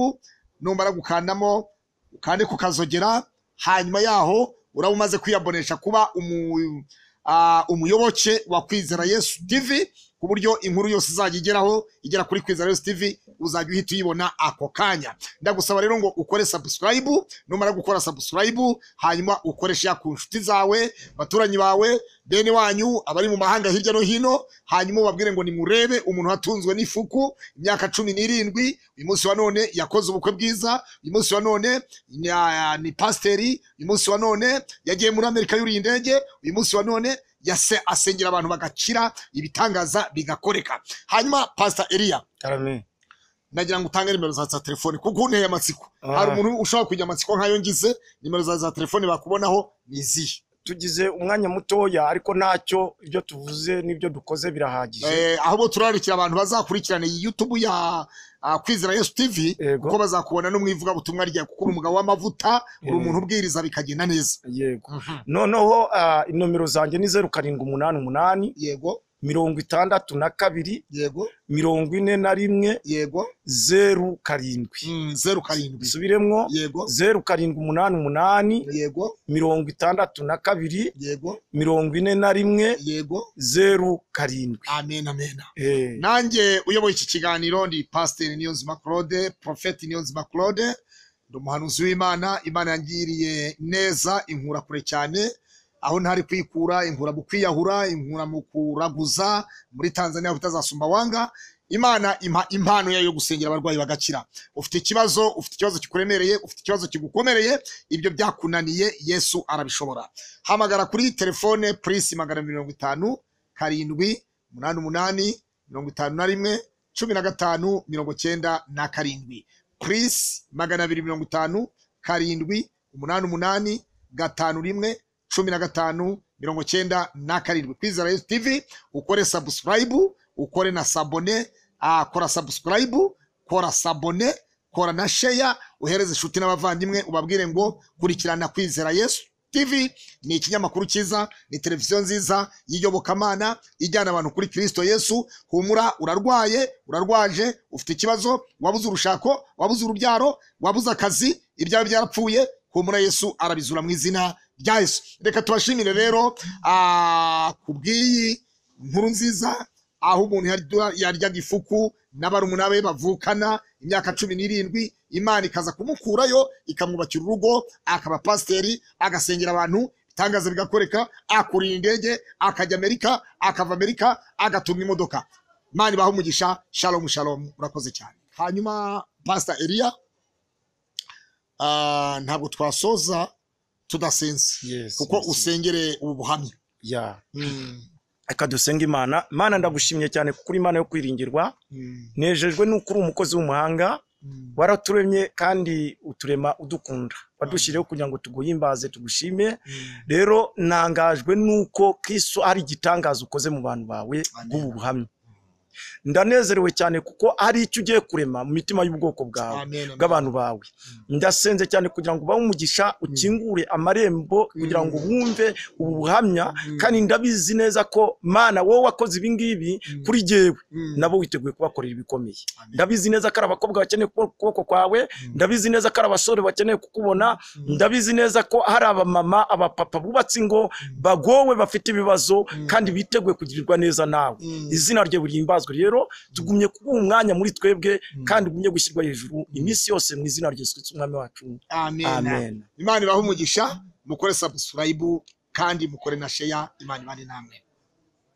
Speaker 1: numara gukandamo ukande ku kazogera hanyuma yaho uraba umaze kwiyabonesha kuba umu, ah, umuyoboke wa kwizera yesu tv ku buryo inkuru yose izajya igeraho igera kuri kwizera yesu tv uzajya uhita uyibona ako kanya ndagusaba rero ngo ukore subscribe numara gukora subscribe hanyuma ukoresha ku nshuti zawe baturanyi bawe bene wanyu abari mu mahanga hirya no hino hanyuma ubabwire ngo nimurebe umuntu watunzwe n'ifuku imyaka cumi n'irindwi uyu munsi wa none yakoze ubukwe bwiza uyu munsi wa none ni, ah, ni pasiteri uyu munsi wa none yagiye muri amerika yuriye indege uyu munsi wa none yase asengera abantu bagakira ibitangaza bigakoreka hanyuma pasita eliya
Speaker 2: Amen.
Speaker 1: nagira ngo utange nimero za za telefone kuko unteye amatsiko
Speaker 2: Ah.
Speaker 1: hari umuntu ushobora kujya amatsiko nk'ayo ngize nimero za za telefone bakubonaho ni izihe
Speaker 2: tugize umwanya mutoya ariko ntacyo ibyo tuvuze n'ibyo dukoze birahagije
Speaker 1: Eh, ahubwo turarikira abantu bazakurikirana iyi yutubu ya ah, kwizera yesu tv
Speaker 2: Yego.
Speaker 1: kuko bazakubona no mu ivugabutumwa ryawe kuko uri umugabo w'amavuta uri
Speaker 2: Eh.
Speaker 1: umuntu ubwiriza bikagenda neza
Speaker 2: yego noneho ah, inomero zanjye ni zeru karindwi umunani umunani
Speaker 1: yego
Speaker 2: mirongo itandatu na kabiri
Speaker 1: yego
Speaker 2: mirongo ine na rimwe
Speaker 1: yego
Speaker 2: zeru karindwi
Speaker 1: Mm, zeru karindwi
Speaker 2: bisubiremwo
Speaker 1: yego
Speaker 2: zeru karindwi umunani umunani
Speaker 1: yego
Speaker 2: mirongo itandatu na kabiri
Speaker 1: yego
Speaker 2: mirongo ine na rimwe
Speaker 1: yego
Speaker 2: zeru karindwi
Speaker 1: amen amen
Speaker 2: Eh,
Speaker 1: nanjye uyoboye iki kiganiro ni pasiteri niyonzima claude porofeti niyonzima claude ndi umuhanuzi w'imana imana yangiriye neza inkura kure cyane aho ntari kwikura inkura mu kwiyahura inkura mu kuraguza muri tanzania utazasumba wanga imana impa impano yayo yo gusengera abarwayi bagakira ufite ikibazo ufite ikibazo kikuremereye ufite ikibazo kigukomereye ibyo byakunaniye yesu arabishobora hamagara kuri telefone purisi magana mirongo itanu karindwi umunani umunani mirongo itanu na rimwe cumi na gatanu mirongo cyenda na karindwi purisi magana abiri mirongo itanu karindwi umunani umunani gatanu rimwe cumi na gatanu mirongo cyenda na karindwi kwizera yesu tv ukore sabusikarayibu ukore na sabone ah, kora sabusikarayibu kora sabone kora na sheya uhereze inshuti n'abavandimwe ubabwire ngo kurikirana kwizera yesu tv ni ikinyamakuru cyiza ni televiziyo nziza y'iyobokamana ijyana abantu kuri kirisito yesu humura urarwaye urarwaje ufite ikibazo wabuze urushako wabuze urubyaro wabuze akazi ibyawe byarapfuye humura yesu arabizura mu izina rya yesu reka tubashimire rero ah, ku bw'iyi nkuru nziza aho umuntu yarya- yaryaga ifuku na barumuna be bavukana imyaka cumi n'irindwi imana ikaza kumukurayo ikamwubakira urugo akaba pasiteri agasengera abantu itangaza bigakoreka akurira indege akajya amerika akava amerika agatunga imodoka imana ibaha umugisha shalomu shalomu urakoze cyane hanyuma pasita eliya ah, ntabwo twasoza tudasenze
Speaker 2: yes,
Speaker 1: kuko
Speaker 2: yes.
Speaker 1: usengere ubu buhamya
Speaker 2: Yeah.
Speaker 1: Mm,
Speaker 2: reka dusenga imana mana ndagushimye cyane kuko uri imana yo kwiringirwa
Speaker 1: mm,
Speaker 2: nejejwe n'uko uri umukozi w'umuhanga
Speaker 1: mm.
Speaker 2: waraturemye kandi uturema udukunda wadushyiriyeho kugira ngo tuguhimbaze tugushime rero ntangajwe n'uko kiso ari igitangazo ukoze mu bantu bawe bw'ubu buhamya ndanezerewe cyane kuko ari icyo ugiye kurema mu mitima y'ubwoko bwawe
Speaker 1: Amen, amen.
Speaker 2: bw'abantu bawe ndasenze cyane kugira ngo ubahe umugisha ukingure amarembo kugira ngo wumve ubu buhamya kandi ndabizi neza ko mana wowe wakoze ibi ngibi kuri jyewe
Speaker 1: Mm.
Speaker 2: nabo witeguye kubakorera ibikomeye
Speaker 1: Amen.
Speaker 2: ndabizi neza ko ari abakobwa bakeneye kubo- ukuboko kwawe ndabizi neza ko ari abasore bakeneye kukubona ndabizi neza ko hari abamama abapapa bubatse ingo bagowe bafite ibibazo kandi biteguye kugirirwa neza nawe izina rye burihimbazwe twarazwe rero tugumye kuba umwanya muri twebwe kandi ugumye gushyirwa hejuru iminsi yose mu izina rya Yesu Kristo umwami wacu
Speaker 1: amen
Speaker 2: amen
Speaker 1: imana ibahe umugisha mukore subscribe kandi mukore na share imana ibane namwe